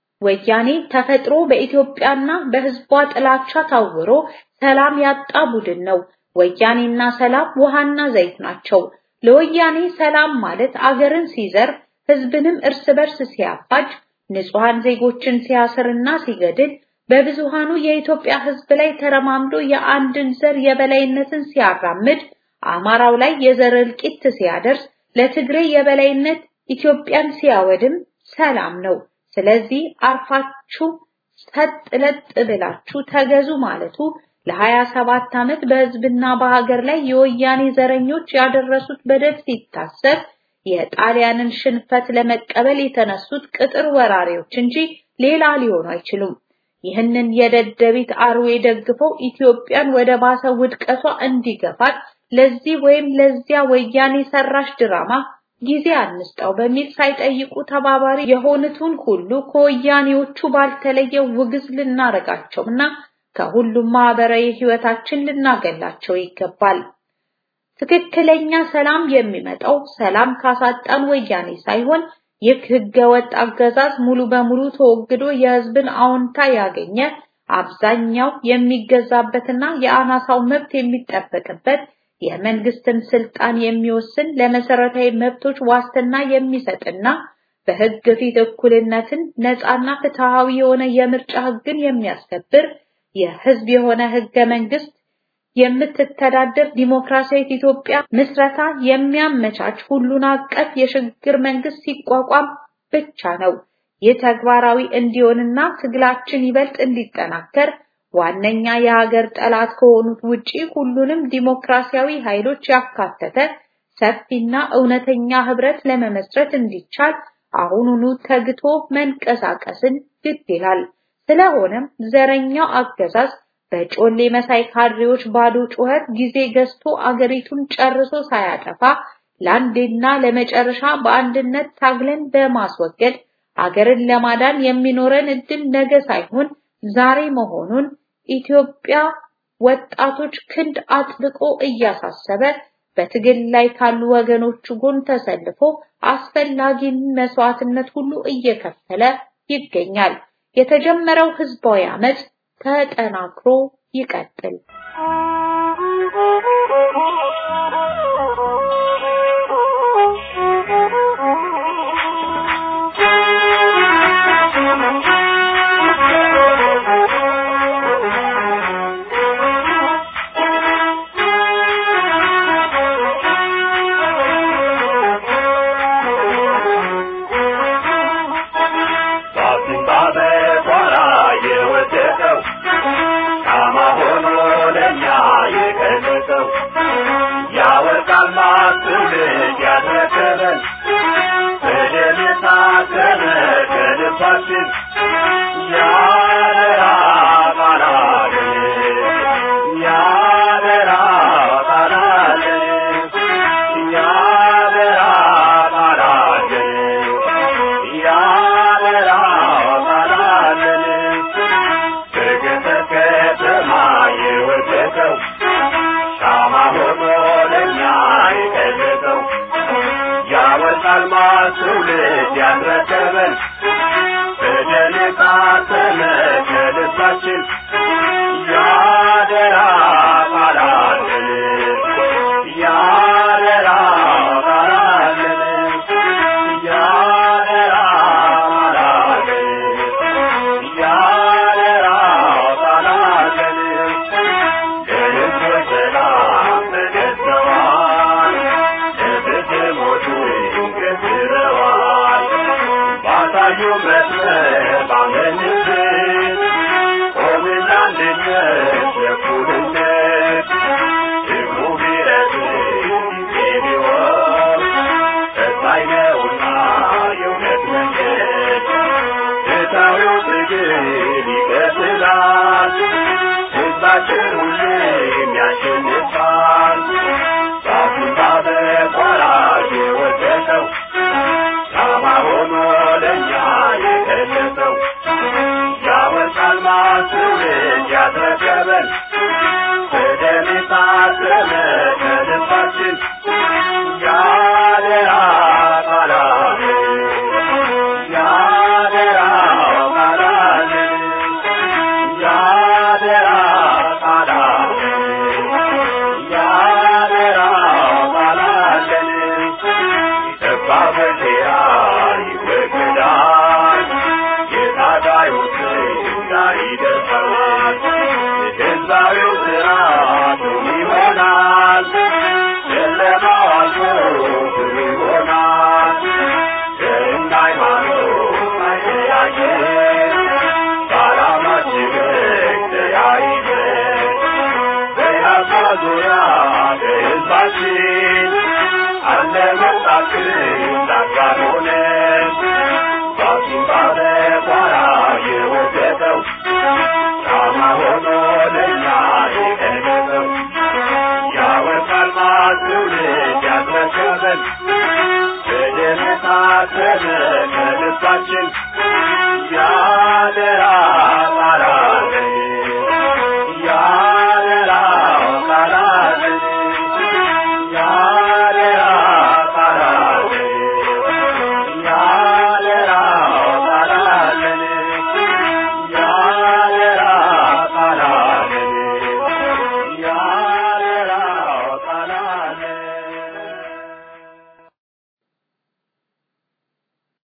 ወያኔ ተፈጥሮ በኢትዮጵያና በህዝቧ ጥላቻ ታውሮ ሰላም ያጣ ቡድን ነው። ወያኔና ሰላም ውሃና ዘይት ናቸው። ለወያኔ ሰላም ማለት አገርን ሲዘር፣ ህዝብንም እርስ በርስ ሲያፋጅ፣ ንጹሃን ዜጎችን ሲያስርና ሲገድል፣ በብዙሃኑ የኢትዮጵያ ህዝብ ላይ ተረማምዶ የአንድን ዘር የበላይነትን ሲያራምድ፣ አማራው ላይ የዘር እልቂት ሲያደርስ፣ ለትግሬ የበላይነት ኢትዮጵያን ሲያወድም ሰላም ነው። ስለዚህ አርፋችሁ ሰጥ ለጥ ብላችሁ ተገዙ ማለቱ ለሀያ ሰባት ዓመት በህዝብና በሀገር ላይ የወያኔ ዘረኞች ያደረሱት በደል ሲታሰብ የጣሊያንን ሽንፈት ለመቀበል የተነሱት ቅጥር ወራሪዎች እንጂ ሌላ ሊሆኑ አይችሉም። ይህንን የደደቢት አርዌ ደግፈው ኢትዮጵያን ወደ ባሰ ውድቀቷ እንዲገፋት ለዚህ ወይም ለዚያ ወያኔ ሰራሽ ድራማ ጊዜ አንስጠው በሚል ሳይጠይቁ ተባባሪ የሆኑትን ሁሉ ከወያኔዎቹ ባልተለየ ውግዝ ልናረጋቸውና ከሁሉም ማህበራዊ ህይወታችን ልናገላቸው ይገባል። ትክክለኛ ሰላም የሚመጣው ሰላም ካሳጣን ወያኔ ሳይሆን ይህ ህገወጥ አገዛዝ ሙሉ በሙሉ ተወግዶ የህዝብን አዎንታ ያገኘ አብዛኛው የሚገዛበትና የአናሳው መብት የሚጠበቅበት የመንግስትን ስልጣን የሚወስን ለመሰረታዊ መብቶች ዋስትና የሚሰጥና በህግ ፊት እኩልነትን ነፃና ፍትሃዊ የሆነ የምርጫ ህግን የሚያስከብር የህዝብ የሆነ ህገ መንግስት የምትተዳደር ዲሞክራሲያዊት ኢትዮጵያ ምስረታ የሚያመቻች ሁሉን አቀፍ የሽግግር መንግስት ሲቋቋም ብቻ ነው። ይህ ተግባራዊ እንዲሆንና ትግላችን ይበልጥ እንዲጠናከር ዋነኛ የሀገር ጠላት ከሆኑት ውጪ ሁሉንም ዲሞክራሲያዊ ኃይሎች ያካተተ ሰፊና እውነተኛ ህብረት ለመመስረት እንዲቻል አሁኑኑ ተግቶ መንቀሳቀስን ግድ ይላል። ስለሆነም ዘረኛው አገዛዝ በጮሌ መሳይ ካድሬዎች ባዶ ጩኸት ጊዜ ገዝቶ አገሪቱን ጨርሶ ሳያጠፋ ለአንዴና ለመጨረሻ በአንድነት ታግለን በማስወገድ አገርን ለማዳን የሚኖረን እድል ነገ ሳይሆን ዛሬ መሆኑን ኢትዮጵያ ወጣቶች ክንድ አጥብቆ እያሳሰበ በትግል ላይ ካሉ ወገኖቹ ጎን ተሰልፎ አስፈላጊን መስዋዕትነት ሁሉ እየከፈለ ይገኛል። የተጀመረው ህዝባዊ አመጽ ተጠናክሮ ይቀጥል። Yeah. አልማዝ ትውልድ ያስረከበን በደል የታተመ ከልባችን ያደራ ቃላለን ያደራ ቃላለን ያደራ ቃላለን ያደራ ቃላለን ለሕዝብ ሰላም ተገዝተዋል ለፍትህ ሞቱ ገዝረዋል ባሳዩ መስመር ባመንበት ቆምን ለአንድነት ለእኩልነት ሕዝቡ ቢረዝም ጊዜ ቢሆን ቀጣይ ነውና የእውነት መንገድ ፍትሐዊው ትግል ይቀጥላል ሕዝባችን ሁሌም ያሸንፋል ዛፉና በቆራጅ የወደቀው ሻማ ሆኖ ለእኛ የገለጸው ያወጣል ማስውልድ ያስረከበን በደም የታተመ ከልባችን ያደራ ቃላለን ያደራ ቃላለን ያደራ ቃላለን ያደራ ቃላለን የጠባ በሴራ ይወገዳል የታጋዮች እንዳይደርሳል የሕዝባዊው ስርዓቱ ይሆናል ጨለማው አልፎ ብሩ ይሆናል ዘርና ሃይማኖት አይለያየን በዓላማችን ተያይዘን በያፋ ዙሪያ በሕዝባችን አለ መጣችን ዳጋን ሆነን ባቱን ባለ ቋራ የወደቀው ሻማ ሆኖ ለእኛ የቀለጠው ያወጣል ማትውልድ ያስረከበን በደም የታተመ ከልባችን ያደራ